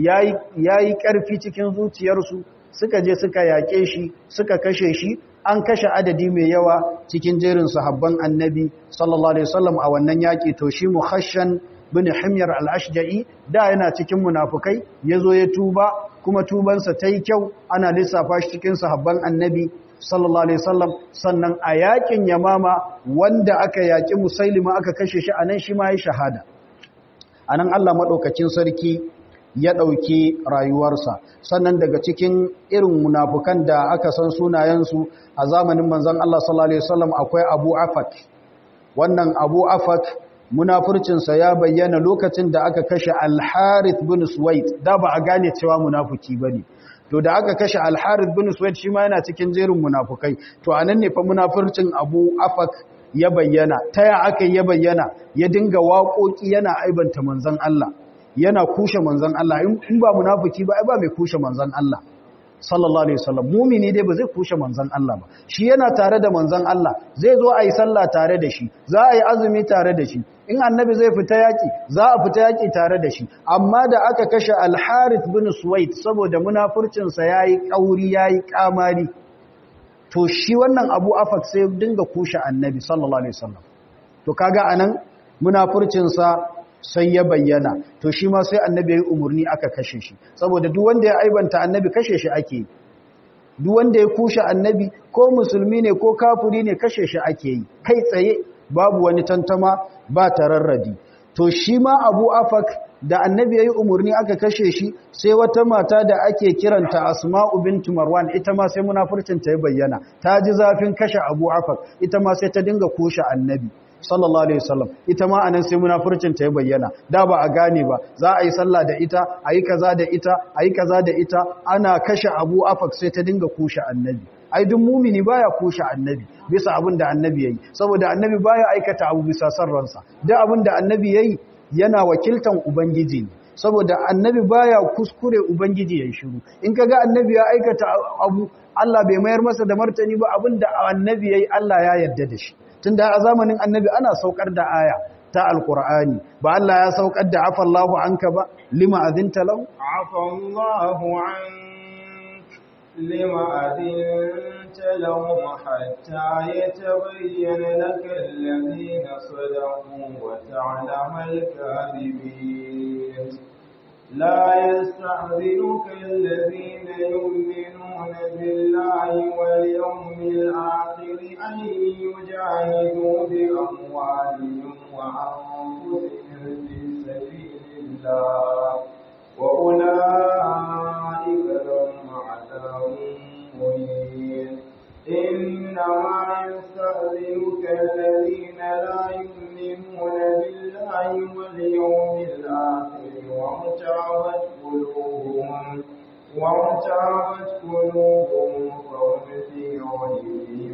yayi ƙarfi cikin zuciyarsu suka je suka yaƙe shi suka kashe shi an kashe adadi mai yawa cikin jerin sahabban annabi sallallahu alaihi wasallam a wannan yaƙi to shi muhashan bin himyar al-ashja'i da yana cikin munafukai yazo ya tuba kuma tubansa tayi kyau ana lissafa shi cikin sahabban annabi sallallahu alaihi wasallam sannan a yaƙin yamama wanda aka yaƙi musailima aka kashe shi anan shi ma ya shahada anan Allah madaukakin sarki ya ɗauki rayuwarsa sannan daga cikin irin munafukan da aka san sunayensu a zamanin manzan Allah sallallahu Alaihi wasallam akwai abu afak wannan abu afak munafurcinsa ya bayyana lokacin da aka kashe alharith bin suwait da ba a gane cewa munafuki ba ne to da aka kashe alharith bin suwait shi ma yana cikin jerin munafukai to a nan ne fa munafurcin abu afak ya bayyana ta ya aka ya bayyana ya dinga waƙoƙi yana aibanta manzan Allah yana kushe manzan Allah in ba munafiki ba ai ba mai kushe manzan Allah sallallahu alaihi wasallam mumini dai ba zai kushe manzan Allah ba shi yana tare da manzan Allah zai zo ayi sallah tare da shi za a yi azumi tare da shi in annabi zai fita yaki za a fita yaki tare da shi amma da aka kashe al-Harith bin Suwaid saboda munafurcin sa yayi kauri yayi kamari to shi wannan Abu Afak sai dinga kushe annabi sallallahu alaihi wasallam to kaga anan munafurcin sa sai ya bayyana to shi ma sai annabi ya yi umarni aka kashe shi saboda duk wanda ya aibanta annabi kashe shi ake duk wanda ya kushe annabi ko musulmi ne ko kafiri ne kashe shi ake yi kai tsaye babu wani tantama ba tararradi to shi ma abu afak da annabi ya yi umarni aka kashe shi sai wata mata da ake kiranta asma'u bintu marwan ita ma sai munafurcinta ya bayyana ta ji zafin kashe abu afak ita ma sai ta dinga kushe annabi sallallahu alaihi wasallam ita ma anan sai munafurcinta ya bayyana da ba a gane ba za a yi sallah da ita a yi kaza da ita a yi kaza da ita ana kashe abu afak sai ta dinga kushe annabi ai duk mumini baya kushe annabi bisa abin da annabi yayi saboda annabi baya aikata abu bisa san ransa duk abin da annabi yayi yana wakiltan ubangiji ne saboda annabi baya kuskure ubangiji yayin shiru in kaga annabi ya aikata abu Allah bai mayar masa da martani ba abinda annabi yayi Allah ya yarda da shi tunda a zamanin annabi ana saukar da aya ta alqur'ani ba Allah ya saukar da afallahu anka ba lima azinta lahu afallahu an لما أذنت لهم حتى يتبين لك الذين صدقوا وتعلم الكاذبين لا يستعذنك الذين يؤمنون بالله واليوم الآخر أن يجاهدوا بأموالهم وأنفسهم في سبيل الله وأولئك لهم عذاب مهين إنما يستأذنك الذين لا يؤمنون بالله واليوم الآخر وارتعبت قلوبهم وارتعبت قلوبهم فهم في ريبهم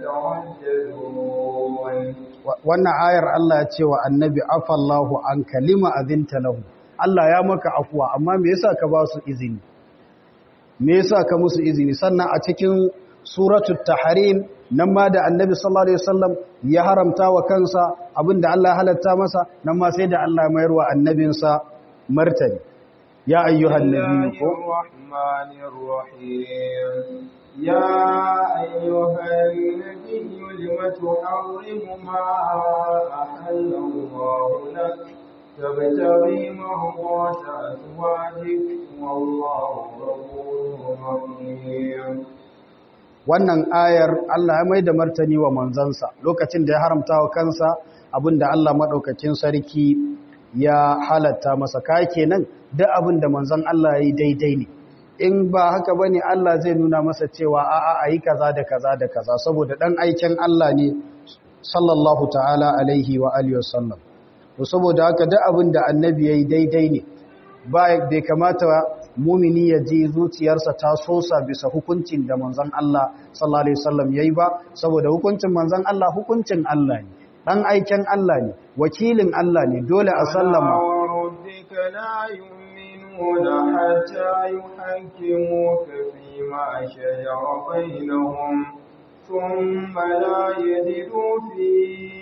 يترددون wannan ayar Allah ya ce wa annabi afallahu an kalima azinta lahu Allah ya maka afuwa amma me yasa ka ba su izini me yasa ka musu izini sannan a cikin suratul tahrim nan ma da annabi sallallahu alaihi wasallam ya haramta wa kansa abinda Allah ya halatta masa nan ma sai da Allah ya mayar wa annabinsa martani ya ayyuhan nabiyyu rahmanir rahim ya ayyuhan nabiyyu lima tuharrimu ma ahallallahu lak تبتغي مرضات أزواجك والله غفور رحيم wannan ayar Allah ya mai da martani wa manzansa lokacin da ya haramta wa kansa abinda Allah maɗaukakin sarki ya halatta masa ka kenan duk abinda manzan Allah ya yi daidai ne in ba haka ba ne Allah zai nuna masa cewa a'a a yi kaza da kaza da kaza saboda ɗan aikin Allah ne sallallahu ta'ala alaihi wa alihi wasallam to saboda haka duk abin da annabi yayi daidai ne ba bai kamata mumini ya ji zuciyarsa ta sosa bisa hukuncin da manzon Allah sallallahu alaihi wasallam yayi ba saboda hukuncin manzon Allah hukuncin Allah ne dan aikin Allah ne wakilin Allah ne dole a sallama rabbika la yu'minuna hatta yuhaqqimuka fima shajara bainahum ثم لا يجدوا في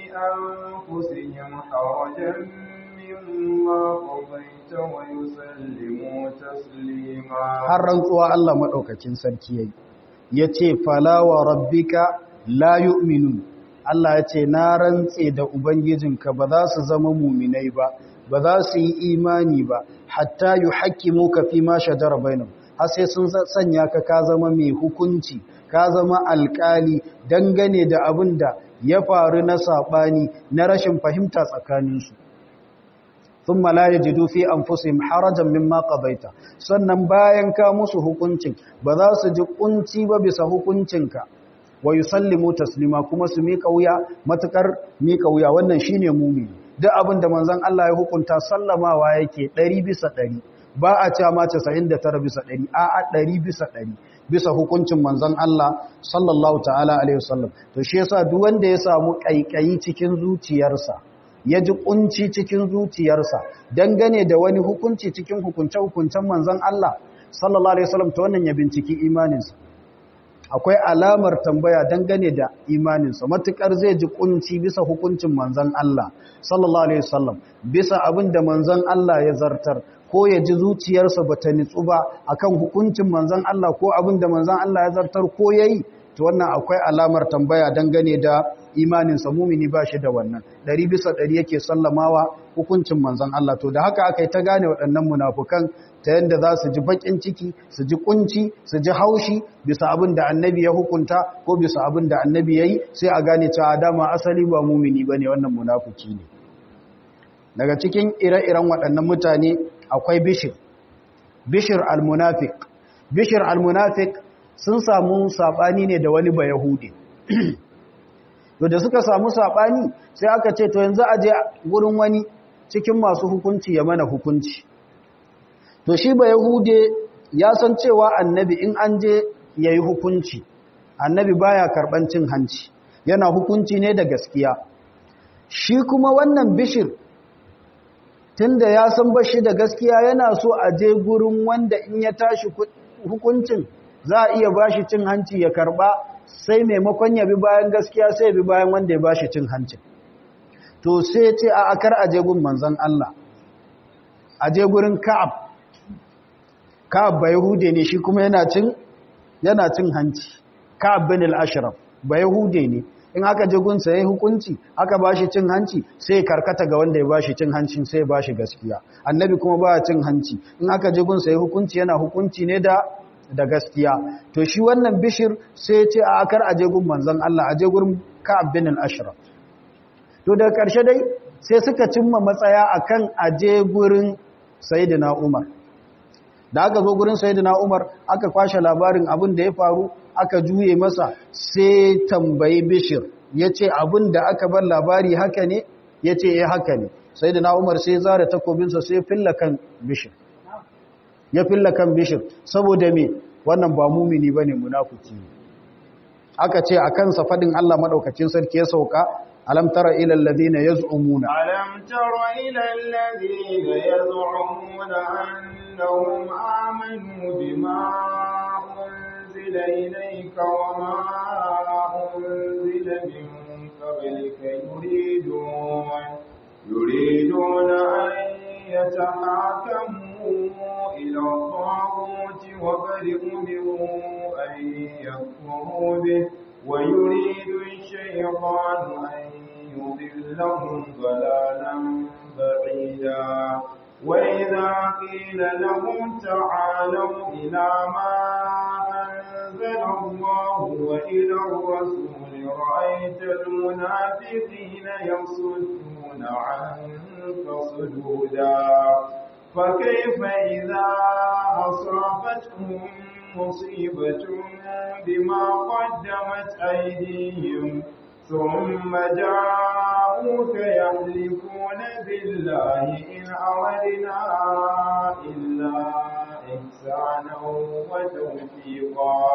أنفسهم حرجا مما قضيت ويسلموا تسليما har rantsuwa Allah madaukakin sarki yayi yace fala wa rabbika la yu'minun Allah yace na rantse da ubangijinka ba za su zama mu'minai ba ba za su yi imani ba hatta yuhaqqimuka fi ma shajara bainahum har sai sun sanya ka ka zama mai hukunci ka zama alkali dangane da abin da ya faru na saɓani na rashin fahimta tsakaninsu sun malaye jidu fi an fusim harajan mimma ƙabaita sannan bayan ka musu hukuncin ba za su ji ƙunci ba bisa hukuncinka wa yi sallimu taslima kuma su miƙa wuya matuƙar miƙa wuya wannan shi ne mumini duk abin da manzan Allah ya hukunta sallamawa yake ɗari bisa ɗari ba a cewa ma 99 bisa 100 a a 100 bisa 100 bisa hukuncin manzon Allah sallallahu ta'ala alaihi wasallam to shi yasa duk wanda ya samu kaikayi cikin zuciyarsa ya ji kunci cikin zuciyarsa dangane da wani hukunci cikin hukunce hukuncen manzon Allah sallallahu alaihi wasallam to wannan ya binciki imaninsa akwai alamar tambaya dangane da imaninsa matukar zai ji kunci bisa hukuncin manzon Allah sallallahu alaihi wasallam bisa abin da manzon Allah ya zartar ko ya ji zuciyarsa ba ta nitsu ba akan hukuncin manzan Allah ko abin da manzan Allah ya zartar ko ya yi to wannan akwai alamar tambaya dangane da imaninsa mumini ba shi da wannan ɗari bisa ɗari yake sallamawa hukuncin manzan Allah to da haka aka yi ta gane waɗannan munafukan ta yadda za su ji baƙin ciki su ji ƙunci su ji haushi bisa abin da annabi ya hukunta ko bisa abin da annabi ya yi sai a gane cewa dama asali ba mumini ba ne wannan munafuki ne daga cikin ire-iren waɗannan mutane akwai bishir bishir al-munafik bishir al-munafik sun samu saɓani ne da wani ba yahudi da suka samu saɓani sai aka ce to yanzu a je wurin wani cikin masu hukunci ya mana hukunci to shi ba yahude ya san cewa annabi in an je ya yi hukunci annabi baya karɓan cin hanci yana hukunci ne da gaskiya shi kuma wannan bishir tunda ya san bashi da gaskiya yana so a je gurin wanda in ya tashi hukuncin za a iya bashi cin hanci ya karɓa sai maimakon ya bi bayan gaskiya sai bi bayan wanda ya bashi cin hancin to sai ce a akar aje gun manzon Allah aje gurin Ka'ab Ka'ab ba Yahude ne shi kuma yana cin yana cin hanci Ka'ab bin al-Ashraf ba Yahude ne in aka je gun sai hukunci aka bashi cin hanci sai karkata ga wanda ya bashi cin hancin sai ya bashi gaskiya annabi kuma ba cin hanci in aka je gun sai hukunci yana hukunci ne da da gaskiya to shi wannan bishir sai ce a akar aje gun manzon Allah aje gurin Ka'ab bin al-Ashraf to daga ƙarshe dai sai suka cimma matsaya akan aje gurin Sayyidina Umar da aka zo gurin Sayyidina Umar aka kwashe labarin abin da ya faru aka juye masa sai tambayi bishir yace abin da aka bar labari haka ne yace eh haka ne Sayyidina Umar sai zara takobinsa sai filla kan bishir ya filla kan bishir saboda me wannan ba mumini bane munafiki aka ce a kansa fadin Allah madaukakin sarki ya sauka alam tara ila alladhina yaz'umuna alam tara ila alladhina yaz'umuna annahum amanu bima unzila ilayka wama unzila min qablika yuridun yuriduna an يتحاكموا إلى الطاغوت وقد أمروا أن يكفروا به ويريد الشيطان أن يضلهم ضلالا بعيدا وإذا قيل لهم تعالوا إلى ما أنزل الله وإلى الرسول رأيت المنافقين يصدون عنك صدودا فكيف إذا أصابتهم مصيبة بما قدمت أيديهم ثم جاءوك يحلفون بالله إن أردنا إلا إحسانا وتوفيقا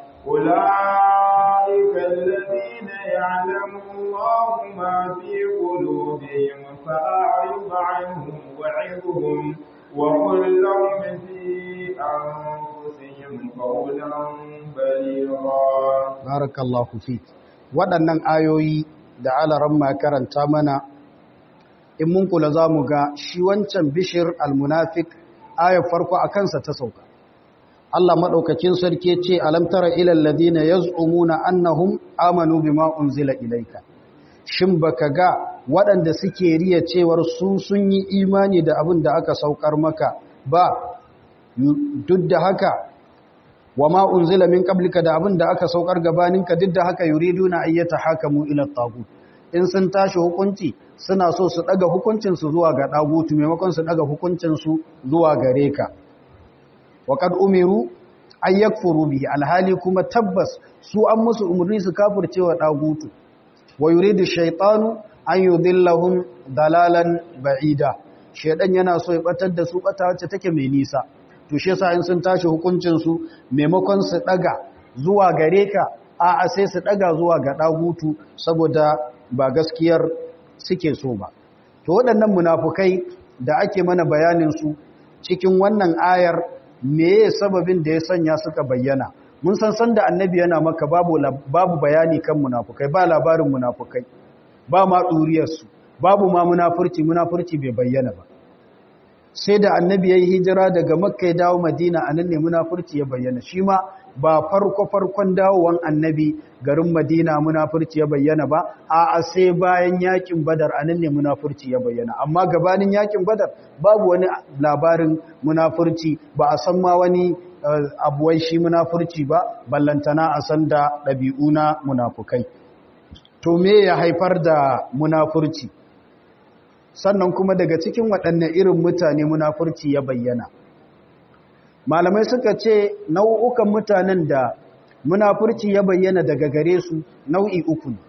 أولئك الذين يعلم الله ما في قلوبهم فأعرض عنهم وعظهم وقل لهم في أنفسهم قولا بليغا بارك الله فيك waɗannan ayoyi da alaran ma karanta mana in mun kula za mu ga shi wancan bishir almunafik ayar farko a kansa ta sauka Allah maɗaukakin sarki ce alamtara ilal ladina yaz'umuna annahum amanu bima unzila ilaika shin baka ga waɗanda suke riya cewar su sun yi imani da abin da aka saukar maka ba duk da haka wa ma unzila min qablika da abin da aka saukar gabaninka duk da haka yuriduna ayyata hakamu ila tagut in sun tashi hukunci suna so su daga hukuncin su zuwa ga dagutu maimakon su daga hukuncin su zuwa gare ka wa qad umiru ay yakfuru bihi alhali kuma tabbas su an musu umurni su kafircewa dagutu wa yuridu shaytanu an yudillahum dalalan ba'ida shedan yana so ya batar da su bata wacce take mai nisa to shi yasa in sun tashi hukuncin su maimakon su daga zuwa gare ka a a sai su daga zuwa ga dagutu saboda ba gaskiyar suke so ba to waɗannan munafukai da ake mana bayanin su cikin wannan ayar meye sababin da ya sanya suka bayyana mun san san da annabi yana maka babu babu bayani kan munafukai ba labarin munafukai ba ma duriyar su babu ma munafurci munafurci bai bayyana ba sai da annabi ya yi hijira daga makka ya dawo madina a nan ne munafurci ya bayyana shi ma ba farko farkon dawowan annabi garin madina munafurci ya bayyana ba a sai bayan yakin badar anan ne munafurci ya bayyana amma gabanin yakin badar babu wani labarin munafurci ba a san ma wani abuwai shi munafurci ba ballantana a san da ɗabi'u na munafukai to me ya haifar da munafurci sannan kuma daga cikin waɗanne irin mutane munafurci ya bayyana malamai suka ce nau'ukan mutanen da munafurci ya bayyana daga gare su nau'i uku ne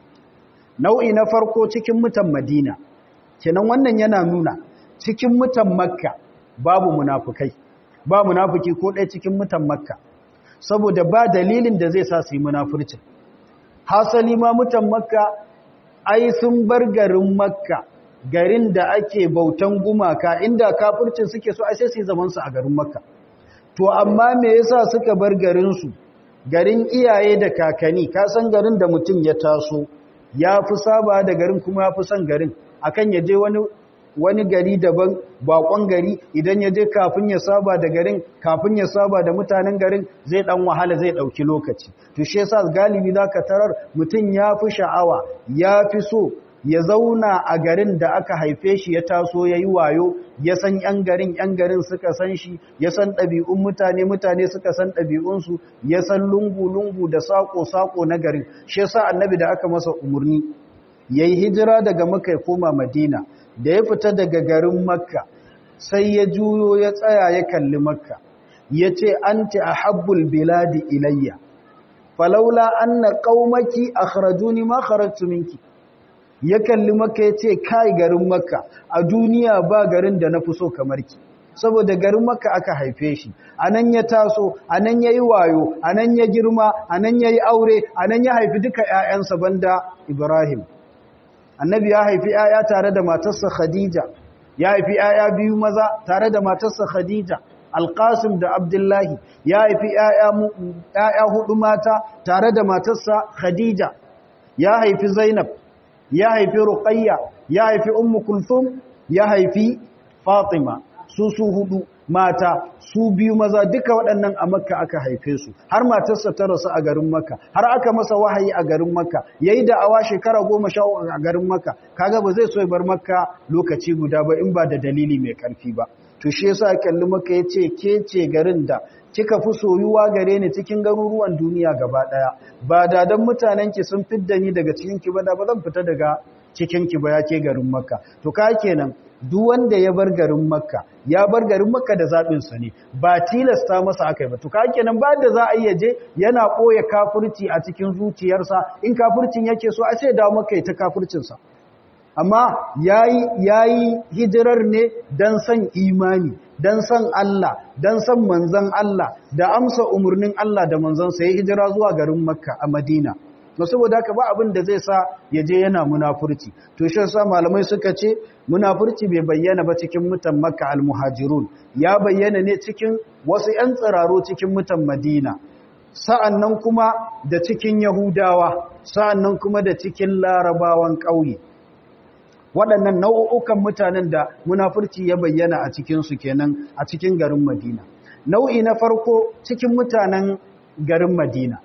nau'i na farko cikin mutan madina kenan wannan yana nuna cikin mutan makka babu munafukai ba munafuki ko ɗaya cikin mutan makka saboda ba dalilin da zai sa su yi munafurcin hasali ma mutan makka ai sun bar garin makka garin da ake bautan gumaka inda kafircin suke so ai sai su yi zamansu a garin makka to amma me yasa suka bar garinsu garin iyaye da kakani ka san garin da mutum ya taso ya fi saba da garin kuma ya fi son garin akan ya je wani wani gari daban bakon gari idan ya je kafin ya saba da garin kafin ya saba da mutanen garin zai dan wahala zai dauki lokaci to shi yasa galibi zaka tarar mutum ya fi sha'awa ya fi so ya zauna a garin da aka haife shi ya taso ya yi wayo ya san ‘yan garin ‘yan garin suka san shi ya san ɗabi'un mutane mutane suka san ɗabi'unsu ya san lungu-lungu da saƙo-saƙo na garin shi yasa annabi da aka masa umarni ya yi hijira daga maka ya koma madina da ya fita daga garin makka sai ya juyo ya tsaya ya kalli makka ya ce an a habbul biladi ilayya falaula an na ƙaumaki a kharajuni ma kharajtu minki ya kalli maka ya ce kai garin maka a duniya ba garin da na fi so kamar ki saboda garin maka aka haife shi a nan ya taso a nan ya yi wayo a nan ya girma a nan ya yi aure a nan ya haifi duka ‘ya'yansa banda ibrahim annabi ya haifi ‘ya'ya tare da matarsa khadija ya haifi ‘ya'ya biyu maza tare da matarsa khadija alƙasim da abdullahi ya haifi ‘ya'ya hudu mata tare da matarsa khadija ya haifi zainab ya haifi ruqayya ya haifi ummu kulthum ya haifi fatima su su hudu mata su biyu maza duka waɗannan a makka aka haife su har matarsa ta rasu a garin makka har aka masa wahayi a garin makka yayi da awa shekara goma sha a garin makka kaga ba zai so ya bar makka lokaci guda ba in ba da dalili mai karfi ba to shi yasa kalli makka yace ke ce garin da kika fi soyuwa gare ni cikin garuruwan duniya gaba daya ba da dan mutanen ki sun fidda ni daga cikin ki ba da ba zan fita daga cikin ki ba yake garin makka to ka kenan duk wanda ya bar garin makka ya bar garin makka da zabin sa ne ba tilasta masa akai ba to ka kenan ba da za a iya je yana koya kafirci a cikin zuciyarsa in kafircin yake so a ce da makka ta kafircin sa amma yayi yayi hijirar ne dan san imani dan san Allah dan san manzon Allah da amsa umurnin Allah da manzon sa ya hijira zuwa garin Makka a Madina no saboda haka ba abin da zai sa ya je yana munafurci to shi yasa malamai suka ce munafurci bai bayyana ba cikin mutan Makka al-Muhajirun ya bayyana ne cikin wasu ƴan tsararo cikin mutan Madina sa'annan kuma da cikin Yahudawa sa'annan kuma da cikin Larabawan ƙauye waɗannan nau'ukan mutanen da munafurci ya bayyana a cikinsu kenan a cikin garin Madina. Nau'i na farko cikin mutanen garin Madina.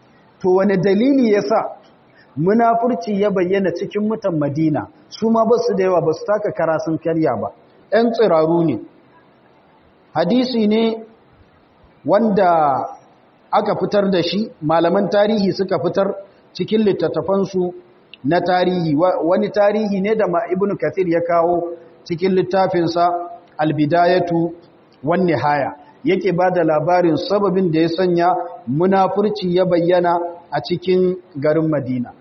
To wane dalili ya sa munafurci ya bayyana cikin mutan Madina su ma ba su da yawa ba su taka kara sun karya ba. ‘Yan tsiraru ne. Hadisi ne wanda aka fitar da shi, malaman tarihi suka fitar cikin littattafansu na tarihi wani tarihi ne da ibn kathir ya kawo cikin littafinsa albidayatu wan nihaya yake ba da labarin sababin da ya sanya munafurci ya bayyana a cikin garin madina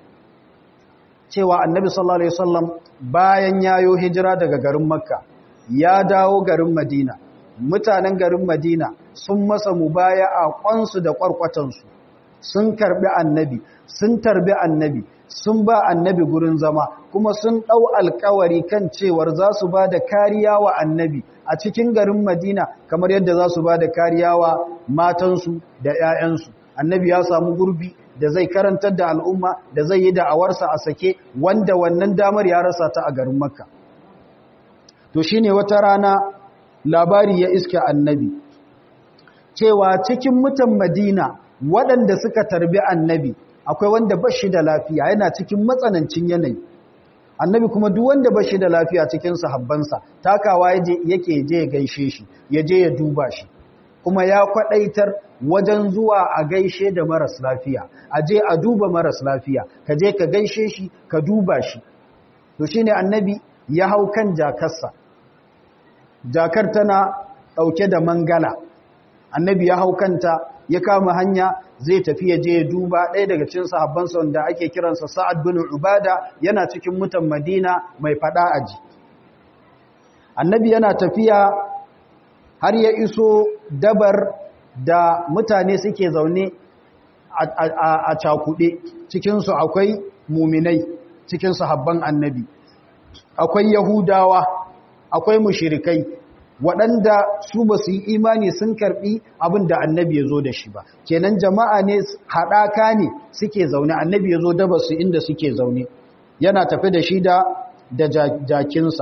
cewa annabi sallallahu alaihi wasallam bayan yayo hijira daga garin makka ya dawo garin madina mutanen garin madina sun masa mubaya'a kwansu da kwarkwatansu sun karbi annabi sun tarbi annabi sun ba annabi gurin zama kuma sun ɗau alkawari kan cewar za su ba da kariya wa annabi a cikin garin madina kamar yadda za su ba da kariya wa matansu da 'ya'yansu annabi ya samu gurbi da zai karantar da al'umma da zai yi da'awarsa a sake wanda wannan damar ya rasa ta a garin makka to shine wata rana labari ya iske annabi cewa cikin mutan madina waɗanda suka tarbi annabi akwai wanda ba shi da lafiya yana cikin matsanancin yanayi annabi kuma duk wanda ba shi da lafiya cikin sahabbansa takawa yake je ya gaishe shi ya je ya duba shi kuma ya kwadaitar wajen zuwa a gaishe da maras lafiya a je a duba maras lafiya ka je ka gaishe shi ka duba shi to shine annabi ya hau kan jakarsa jakar tana dauke da mangala annabi ya hau kanta ya kama hanya zai tafi ya je ya duba ɗaya daga cikin sahabbansa wanda ake kiransa Sa'ad bin Ubada yana cikin mutan Madina mai fada aji annabi yana tafiya har ya iso dabar da mutane suke zaune a cakuɗe cikinsu akwai muminai cikin sahabban annabi akwai yahudawa akwai mushirikai waɗanda su ba su yi imani sun karɓi abin da annabi ya zo da shi ba kenan jama'a ne haɗaka ne suke zaune annabi ya zo daba su inda suke zaune yana tafi da shi da jakinsa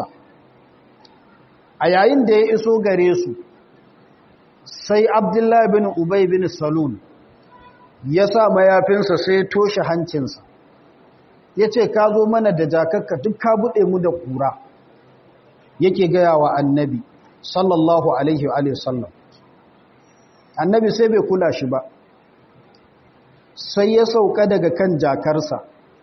a yayin da ya iso gare su sai abdullahi bin ubay bin salun ya sa mayafinsa sai toshe hancinsa ya ce ka zo mana da jakakka duk ka buɗe mu da ƙura yake gaya wa annabi sallallahu alaihi wa sallam annabi sai bai kula shi ba sai ya sauka daga kan jakarsa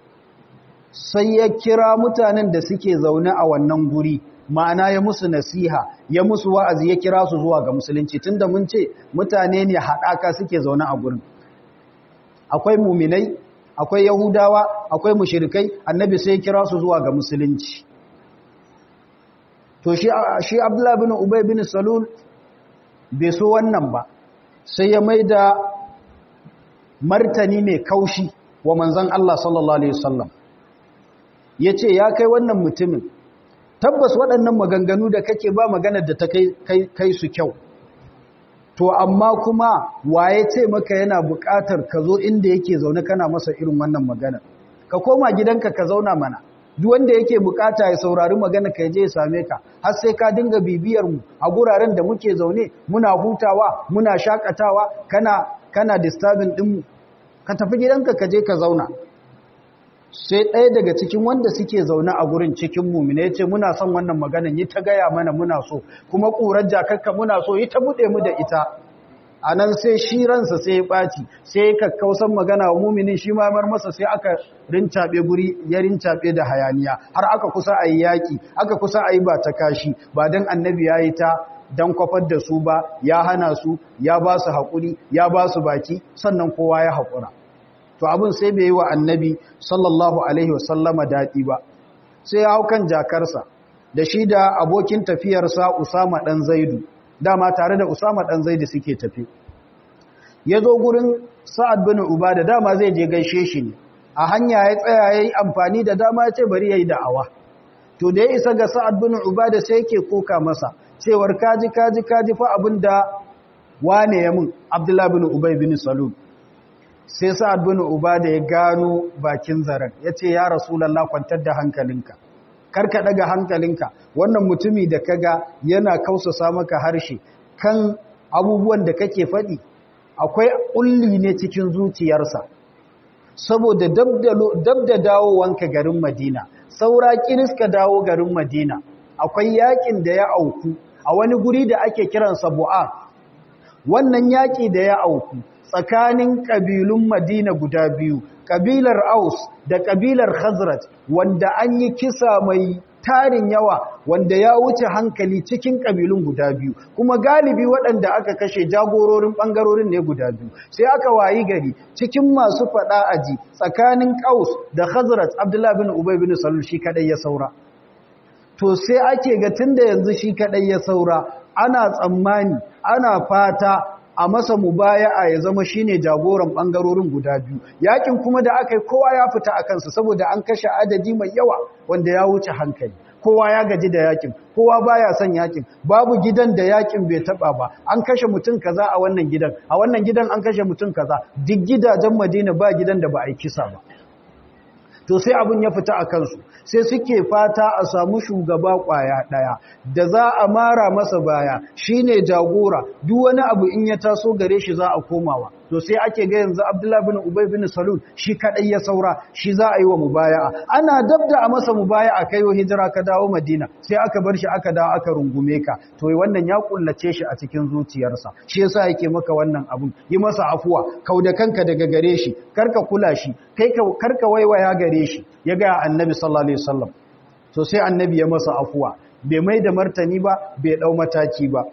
sai ya kira mutanen da suke zaune a wannan guri ma'ana ya musu nasiha ya musu wa'azi ya kira su zuwa ga musulunci tunda mun ce mutane ne haɗaka suke zaune a gurin akwai muminai akwai yahudawa akwai mushirikai annabi sai ya kira su zuwa ga musulunci to shi shi abdullahi bin ubay bin salul bai so wannan ba sai ya maida martani mai kaushi wa manzon Allah sallallahu alaihi wasallam yace ya kai wannan mutumin tabbas waɗannan maganganu da kake ba magana da ta kai kai su kyau to amma kuma waye ce maka yana buƙatar ka zo inda yake zaune kana masa irin wannan magana ka koma gidanka ka zauna mana duk wanda yake bukata ya saurari magana ka je ya same ka har sai ka dinga bibiyar mu a guraren da muke zaune muna hutawa muna shakatawa kana kana disturbing din mu ka tafi gidanka ka je ka zauna sai ɗaya daga cikin wanda suke zaune a gurin cikin mumina ya ce muna son wannan maganan yi ta gaya mana muna so kuma ƙurar jakakka muna so yi ta buɗe mu da ita a nan sai shi ransa sai ya ɓaci sai kakkausan magana wa muminin shi mamar masa sai aka rincaɓe guri ya rincaɓe da hayaniya har aka kusa a yi yaƙi aka kusa a yi ba ta kashi ba don annabi ya yi ta don kwafar da su ba ya hana su ya ba su haƙuri ya ba su baki sannan kowa ya haƙura to abin sai bai yi wa annabi sallallahu alaihi wasallama daɗi ba sai ya hau kan jakarsa da shi da abokin tafiyarsa usama ɗan zaidu dama tare da Usama dan Zaidi suke tafi yazo gurin Sa'ad bin Ubada dama zai je gaishe shi ne a hanya ya tsaya yayi amfani da dama ya ce bari yayi da'awa to da ya isa ga Sa'ad bin Ubada sai yake koka masa cewar kaji kaji kaji fa abinda wane ya mun Abdullah bin Ubay bin Salul sai Sa'ad bin Ubada ya gano bakin zaren yace ya Rasulullah kwantar da hankalinka karka daga hankalinka wannan mutumi da kaga yana kausasa maka harshe kan abubuwan da kake faɗi akwai ulli ne cikin zuciyarsa saboda dab da dawowanka garin Madina saura ka dawo garin Madina akwai yakin da ya auku a wani guri da ake kiransa Bu'a wannan yaki da ya auku tsakanin kabilun Madina guda biyu kabilar Aus da kabilar Khazraj wanda an yi kisa mai tarin yawa wanda ya wuce hankali cikin kabilun guda biyu kuma galibi waɗanda aka kashe jagororin ɓangarorin ne guda biyu sai aka wayi gari cikin masu faɗa aji tsakanin Aus da Khazraj Abdullah bin Ubay bin Salul shi kadai ya saura to sai ake ga tunda yanzu shi kadai ya saura ana tsammani ana fata a masa mubaya'a ya zama shine jagoran bangarorin guda biyu yakin kuma da aka yi kowa ya fita a kansa saboda an kashe adadi mai yawa wanda ya wuce hankali kowa ya gaji da yakin kowa baya son yakin babu gidan da yakin bai taba ba an kashe mutum kaza a wannan gidan a wannan gidan an kashe mutum kaza duk gidajen Madina ba gidan da ba a yi kisa ba to sai abin ya fita a kansu sai suke fata a samu shugaba kwaya daya da za a mara masa baya shine jagora duk wani abu in ya taso gare shi za a komawa to sai ake ga yanzu Abdullah bin Ubay bin Salul shi kadai ya saura shi za a yi wa mubaya'a ana dabda a masa mubaya'a kai wa hijira ka dawo Madina sai aka bar shi aka dawo aka rungume ka to wannan ya kullace shi a cikin zuciyarsa shi yasa yake maka wannan abun yi masa afuwa kauda kanka daga gare shi karka kula shi kai karka waiwaya gare shi ya ga Annabi sallallahu alaihi wasallam to sai Annabi ya masa afuwa bai mai da martani ba bai dau mataki ba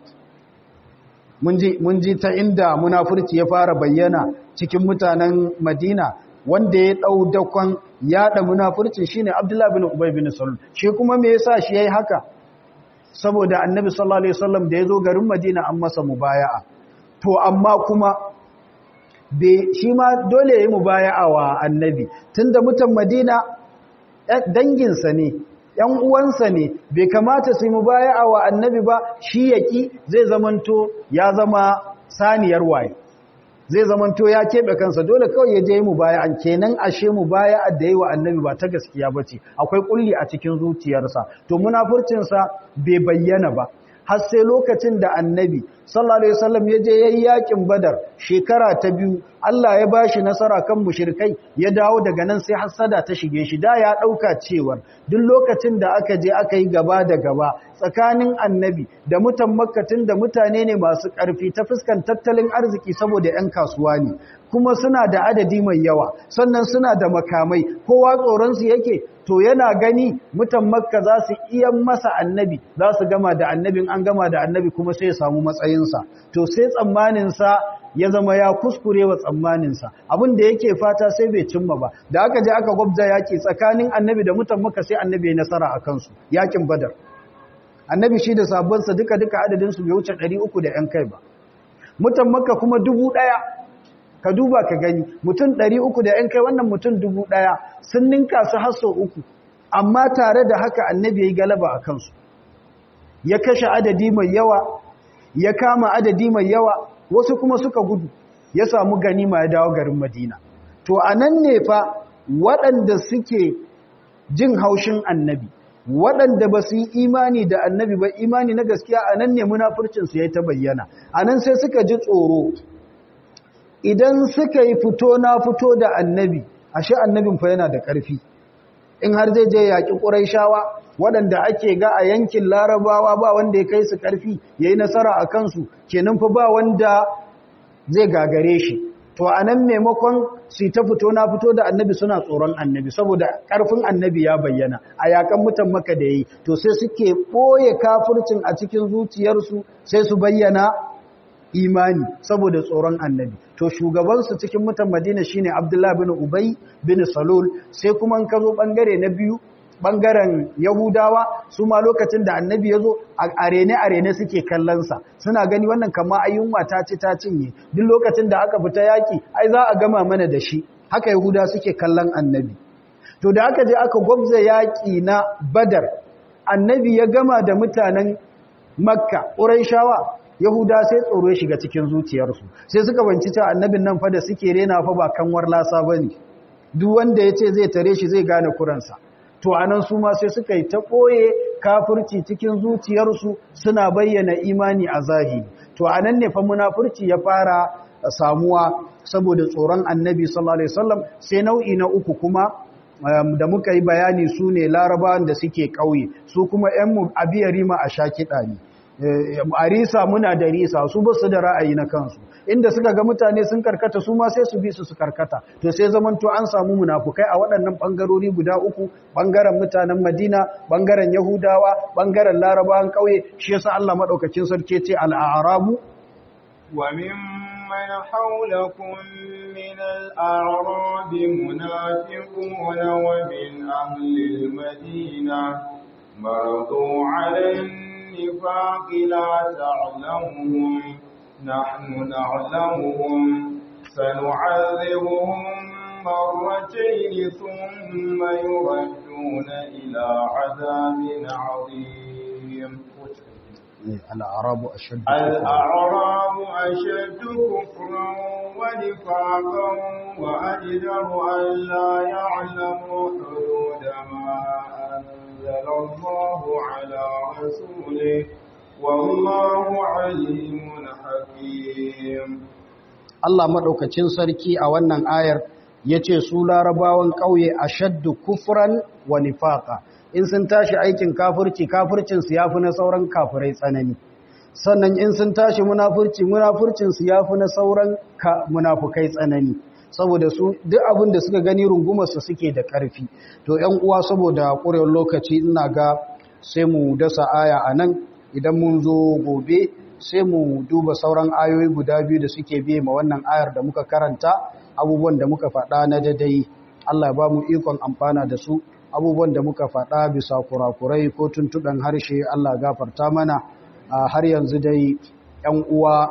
mun ji ta inda munafurci ya fara bayyana cikin mutanen Madina wanda ya dau dakon yada munafurci shine Abdullah bin Ubay bin Salul shi kuma me yasa shi yayi haka saboda Annabi sallallahu alaihi wasallam da yazo garin Madina an masa mubaya'a to amma kuma be shi ma dole yayi mubaya'a wa Annabi tunda mutan Madina danginsa ne ‘yan uwansa ne bai kamata su yi mubaya'a wa annabi ba shi yaƙi zai zamanto ya zama saniyar waye zai zamanto ya keɓe kansa dole kawai ya je yi mubaya'an kenan ashe mubaya'a da yi wa annabi ba ta gaskiya ba ce akwai ƙulli a cikin zuciyarsa to munafurcinsa bai bayyana ba har sai lokacin da annabi sallallahu alaihi wasallam ya je yayin yakin badar shekara ta biyu Allah ya bashi nasara kan mushrikai ya dawo daga nan sai hasada ta shige shi da ya dauka cewar duk lokacin da aka je aka yi gaba da gaba tsakanin annabi da mutan makka da mutane ne masu karfi ta fuskan tattalin arziki saboda yan kasuwa ne kuma suna da adadi mai yawa sannan suna da makamai kowa tsoron su yake to yana gani mutan makka za su iya masa annabi za su gama da annabin an gama da annabi kuma sai ya samu matsayinsa to sai tsammaninsa ya zama ya kuskure wa tsammaninsa abin da yake fata sai bai cimma ba da aka je aka gwabza yaki tsakanin annabi da mutan makka sai annabi ya nasara a kansu yakin badar annabi shi da sabonsa duka duka adadinsu bai wuce 300 da yan kai ba mutan makka kuma dubu ɗaya ka duba ka gani mutum ɗari uku da ‘yan kai wannan mutum dubu ɗaya sun ninka su hasso uku amma tare da haka annabi ya yi galaba a kansu ya kashe adadi mai yawa ya kama adadi mai yawa wasu kuma suka gudu ya samu ganima ya dawo garin madina to a nan ne fa waɗanda suke jin haushin annabi waɗanda ba su yi imani da annabi ba imani na gaskiya a nan ne munafurcinsu ya ta bayyana a nan sai suka ji tsoro idan suka yi fito na fito da annabi ashe annabin fa yana da ƙarfi in har zai je yaƙi ƙuraishawa waɗanda ake ga a yankin larabawa ba wanda ya kai su ƙarfi ya yi nasara a kansu kenan fa ba wanda zai gagare shi to a nan maimakon su ta fito na fito da annabi suna tsoron annabi saboda ƙarfin annabi ya bayyana a yaƙan mutan maka da ya yi to sai suke ɓoye kafircin a cikin zuciyarsu sai su bayyana imani saboda tsoron annabi to shugabansu cikin mutan madina shine abdullahi bin ubay bin salul sai kuma an kazo bangare na biyu bangaren yahudawa su ma lokacin da annabi ya zo a arene arene suke kallonsa suna gani wannan kama ayyunwa ta ci ta cinye duk lokacin da aka fita yaki ai za a gama mana da shi haka yahuda suke kallon annabi to da aka je aka gwabza yaki na badar annabi ya gama da mutanen makka ƙurayshawa Yahuda sai tsoro ya shiga cikin zuciyarsu sai suka banci cewa annabin nan fa da suke rena fa ba kanwar lasa bane duk wanda yace zai tare shi zai gane kuransa to anan su ma sai suka yi ta koye kafirci cikin zuciyarsu suna bayyana imani a zahiri to anan ne fa munafurci ya fara samuwa saboda tsoron annabi sallallahu alaihi wasallam sai nau'i na uku kuma da muka yi bayani su ne larabawan da suke ƙauye su kuma 'yan abiyarima a sha kiɗa ne a risa muna da risa su ba su da ra'ayi na kansu inda suka ga mutane sun karkata su ma sai su bi su su karkata to sai zamanto an samu munafukai a waɗannan ɓangarori guda uku ɓangaren mutanen madina ɓangaren yahudawa ɓangaren larabawan ƙauye shi yasa allah maɗaukacin sarki ce al'arabu wa mimman haulakum min al'arabi munafiquna wa min ahli al-madina maradu 'ala النفاق لا تعلمهم نحن نعلمهم سنعذبهم مرتين ثم يردون إلى عذاب عظيم الأعراب أشد الأعراب أشد كفرا ونفاقا وأجدر أن لا يعلموا الله على رسوله والله عليم حكيم Allah maɗaukacin sarki a wannan ayar ya ce su larabawan ƙauye a shaddu kufran wa nifaqa in sun tashi aikin kafirci kafircinsu ya fi na sauran kafirai tsanani sannan in sun tashi munafurci munafurcinsu ya fi na sauran munafukai tsanani saboda su duk abin da suka gani rungumarsu suke da ƙarfi to ‘yan uwa saboda ƙurewar lokaci ina ga sai mu dasa aya a nan idan mun zo gobe sai mu duba sauran ayoyi guda biyu da suke biye ma wannan ayar da muka karanta abubuwan da muka faɗa na dadai Allah ba mu ikon amfana da su abubuwan da muka faɗa bisa kurakurai ko tuntuɗan harshe Allah gafarta mana har yanzu dai ‘yan uwa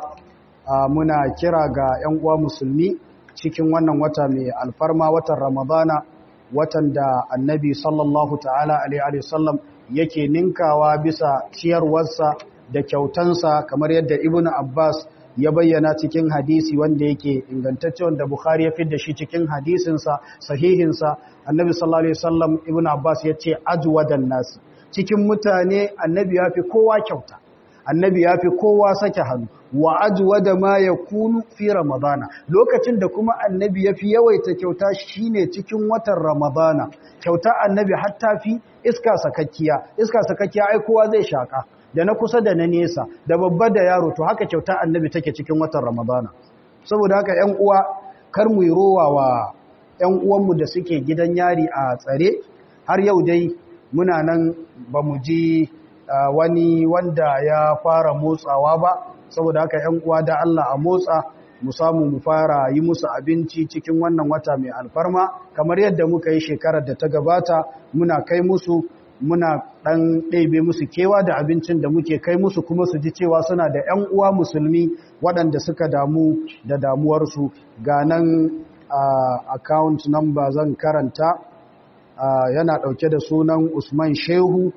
muna kira ga ‘yan uwa musulmi cikin wannan wata mai alfarma watan ramadana watan da annabi sallallahu ta'ala alaihi wasallam yake ninkawa bisa ciyarwarsa da kyautansa kamar yadda ibn abbas ya bayyana cikin hadisi wanda yake ingantacce wanda bukhari ya fidda shi cikin hadisinsa sahihinsa annabi sallallahu alaihi wasallam ibn abbas ya ce ajwadan nas cikin mutane annabi ya fi kowa kyauta annabi ya fi kowa sake hannu wa ajwada ma yakunu fi ramadana lokacin da kuma annabi ya fi yawaita kyauta shine cikin watan ramadana kyauta annabi hatta fi iska sakakkiya iska sakakkiya ai kowa zai shaka da na kusa da na nesa da babba da yaro to haka kyauta annabi take cikin watan ramadana saboda haka ƴan uwa kar mu yi rowa wa ƴan uwanmu da suke gidan yari a tsare har yau dai muna nan ba mu ji wani wanda ya fara motsawa ba saboda haka ƴan uwa da Allah a motsa mu samu mu fara yi musu abinci cikin wannan wata mai alfarma kamar yadda muka yi shekarar da ta gabata muna kai musu muna ɗan ɗaibe musu kewa da abincin da muke kai musu kuma su ji cewa suna da 'yan uwa musulmi waɗanda suka damu da damuwarsu ga nan account number zan karanta yana ɗauke da sunan usman shehu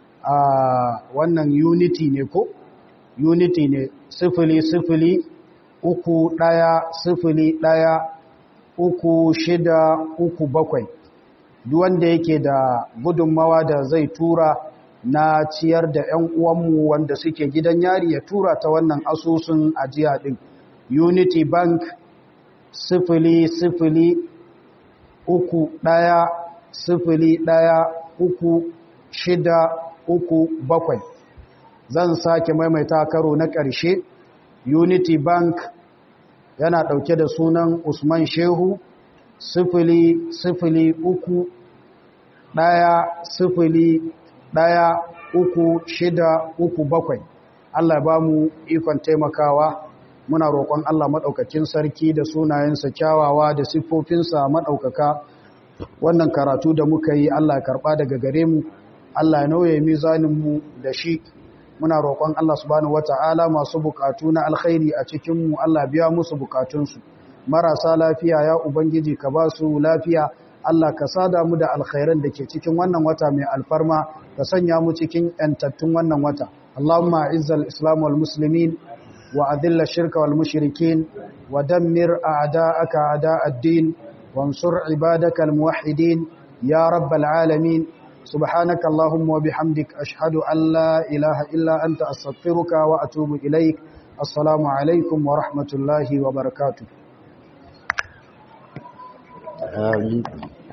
wannan unity ne ko unity ne sifili sifili uku ɗaya sifili ɗaya uku shida uku bakwai duk wanda yake da gudunmawa da zai tura na ciyar da 'yan uwanmu wanda suke gidan yari ya tura ta wannan asusun ajiya ɗin unity bank sifili sifili uku ɗaya sifili ɗaya uku shida uku bakwai zan sake maimaita karo na ƙarshe unity bank yana ɗauke da sunan usman shehu sifili sifili uku ɗaya sifili ɗaya uku shida uku bakwai Allah ba mu ikon taimakawa muna roƙon Allah maɗaukakin sarki da sunayensa kyawawa da siffofinsa maɗaukaka wannan karatu da muka yi Allah karɓa daga gare mu Allah ya nauye mizaninmu da shi muna roƙon Allah subhanahu wata'ala masu bukatu na alkhairi a cikinmu Allah biya musu bukatunsu marasa lafiya ya ubangiji ka ba su lafiya Allah ka sada mu da alkhairan da ke cikin wannan wata mai alfarma ka sanya mu cikin yantattun wannan wata Allahumma izzal islam wal muslimin wa adilla shirka wal mushrikin wa dammir a'da'aka a'da'ad-din wansur ibadaka al muwahhidin ya rabbal alamin سبحانك اللهم وبحمدك أشهد أن لا إله إلا أنت أستغفرك وأتوب إليك السلام عليكم ورحمة الله وبركاته آمين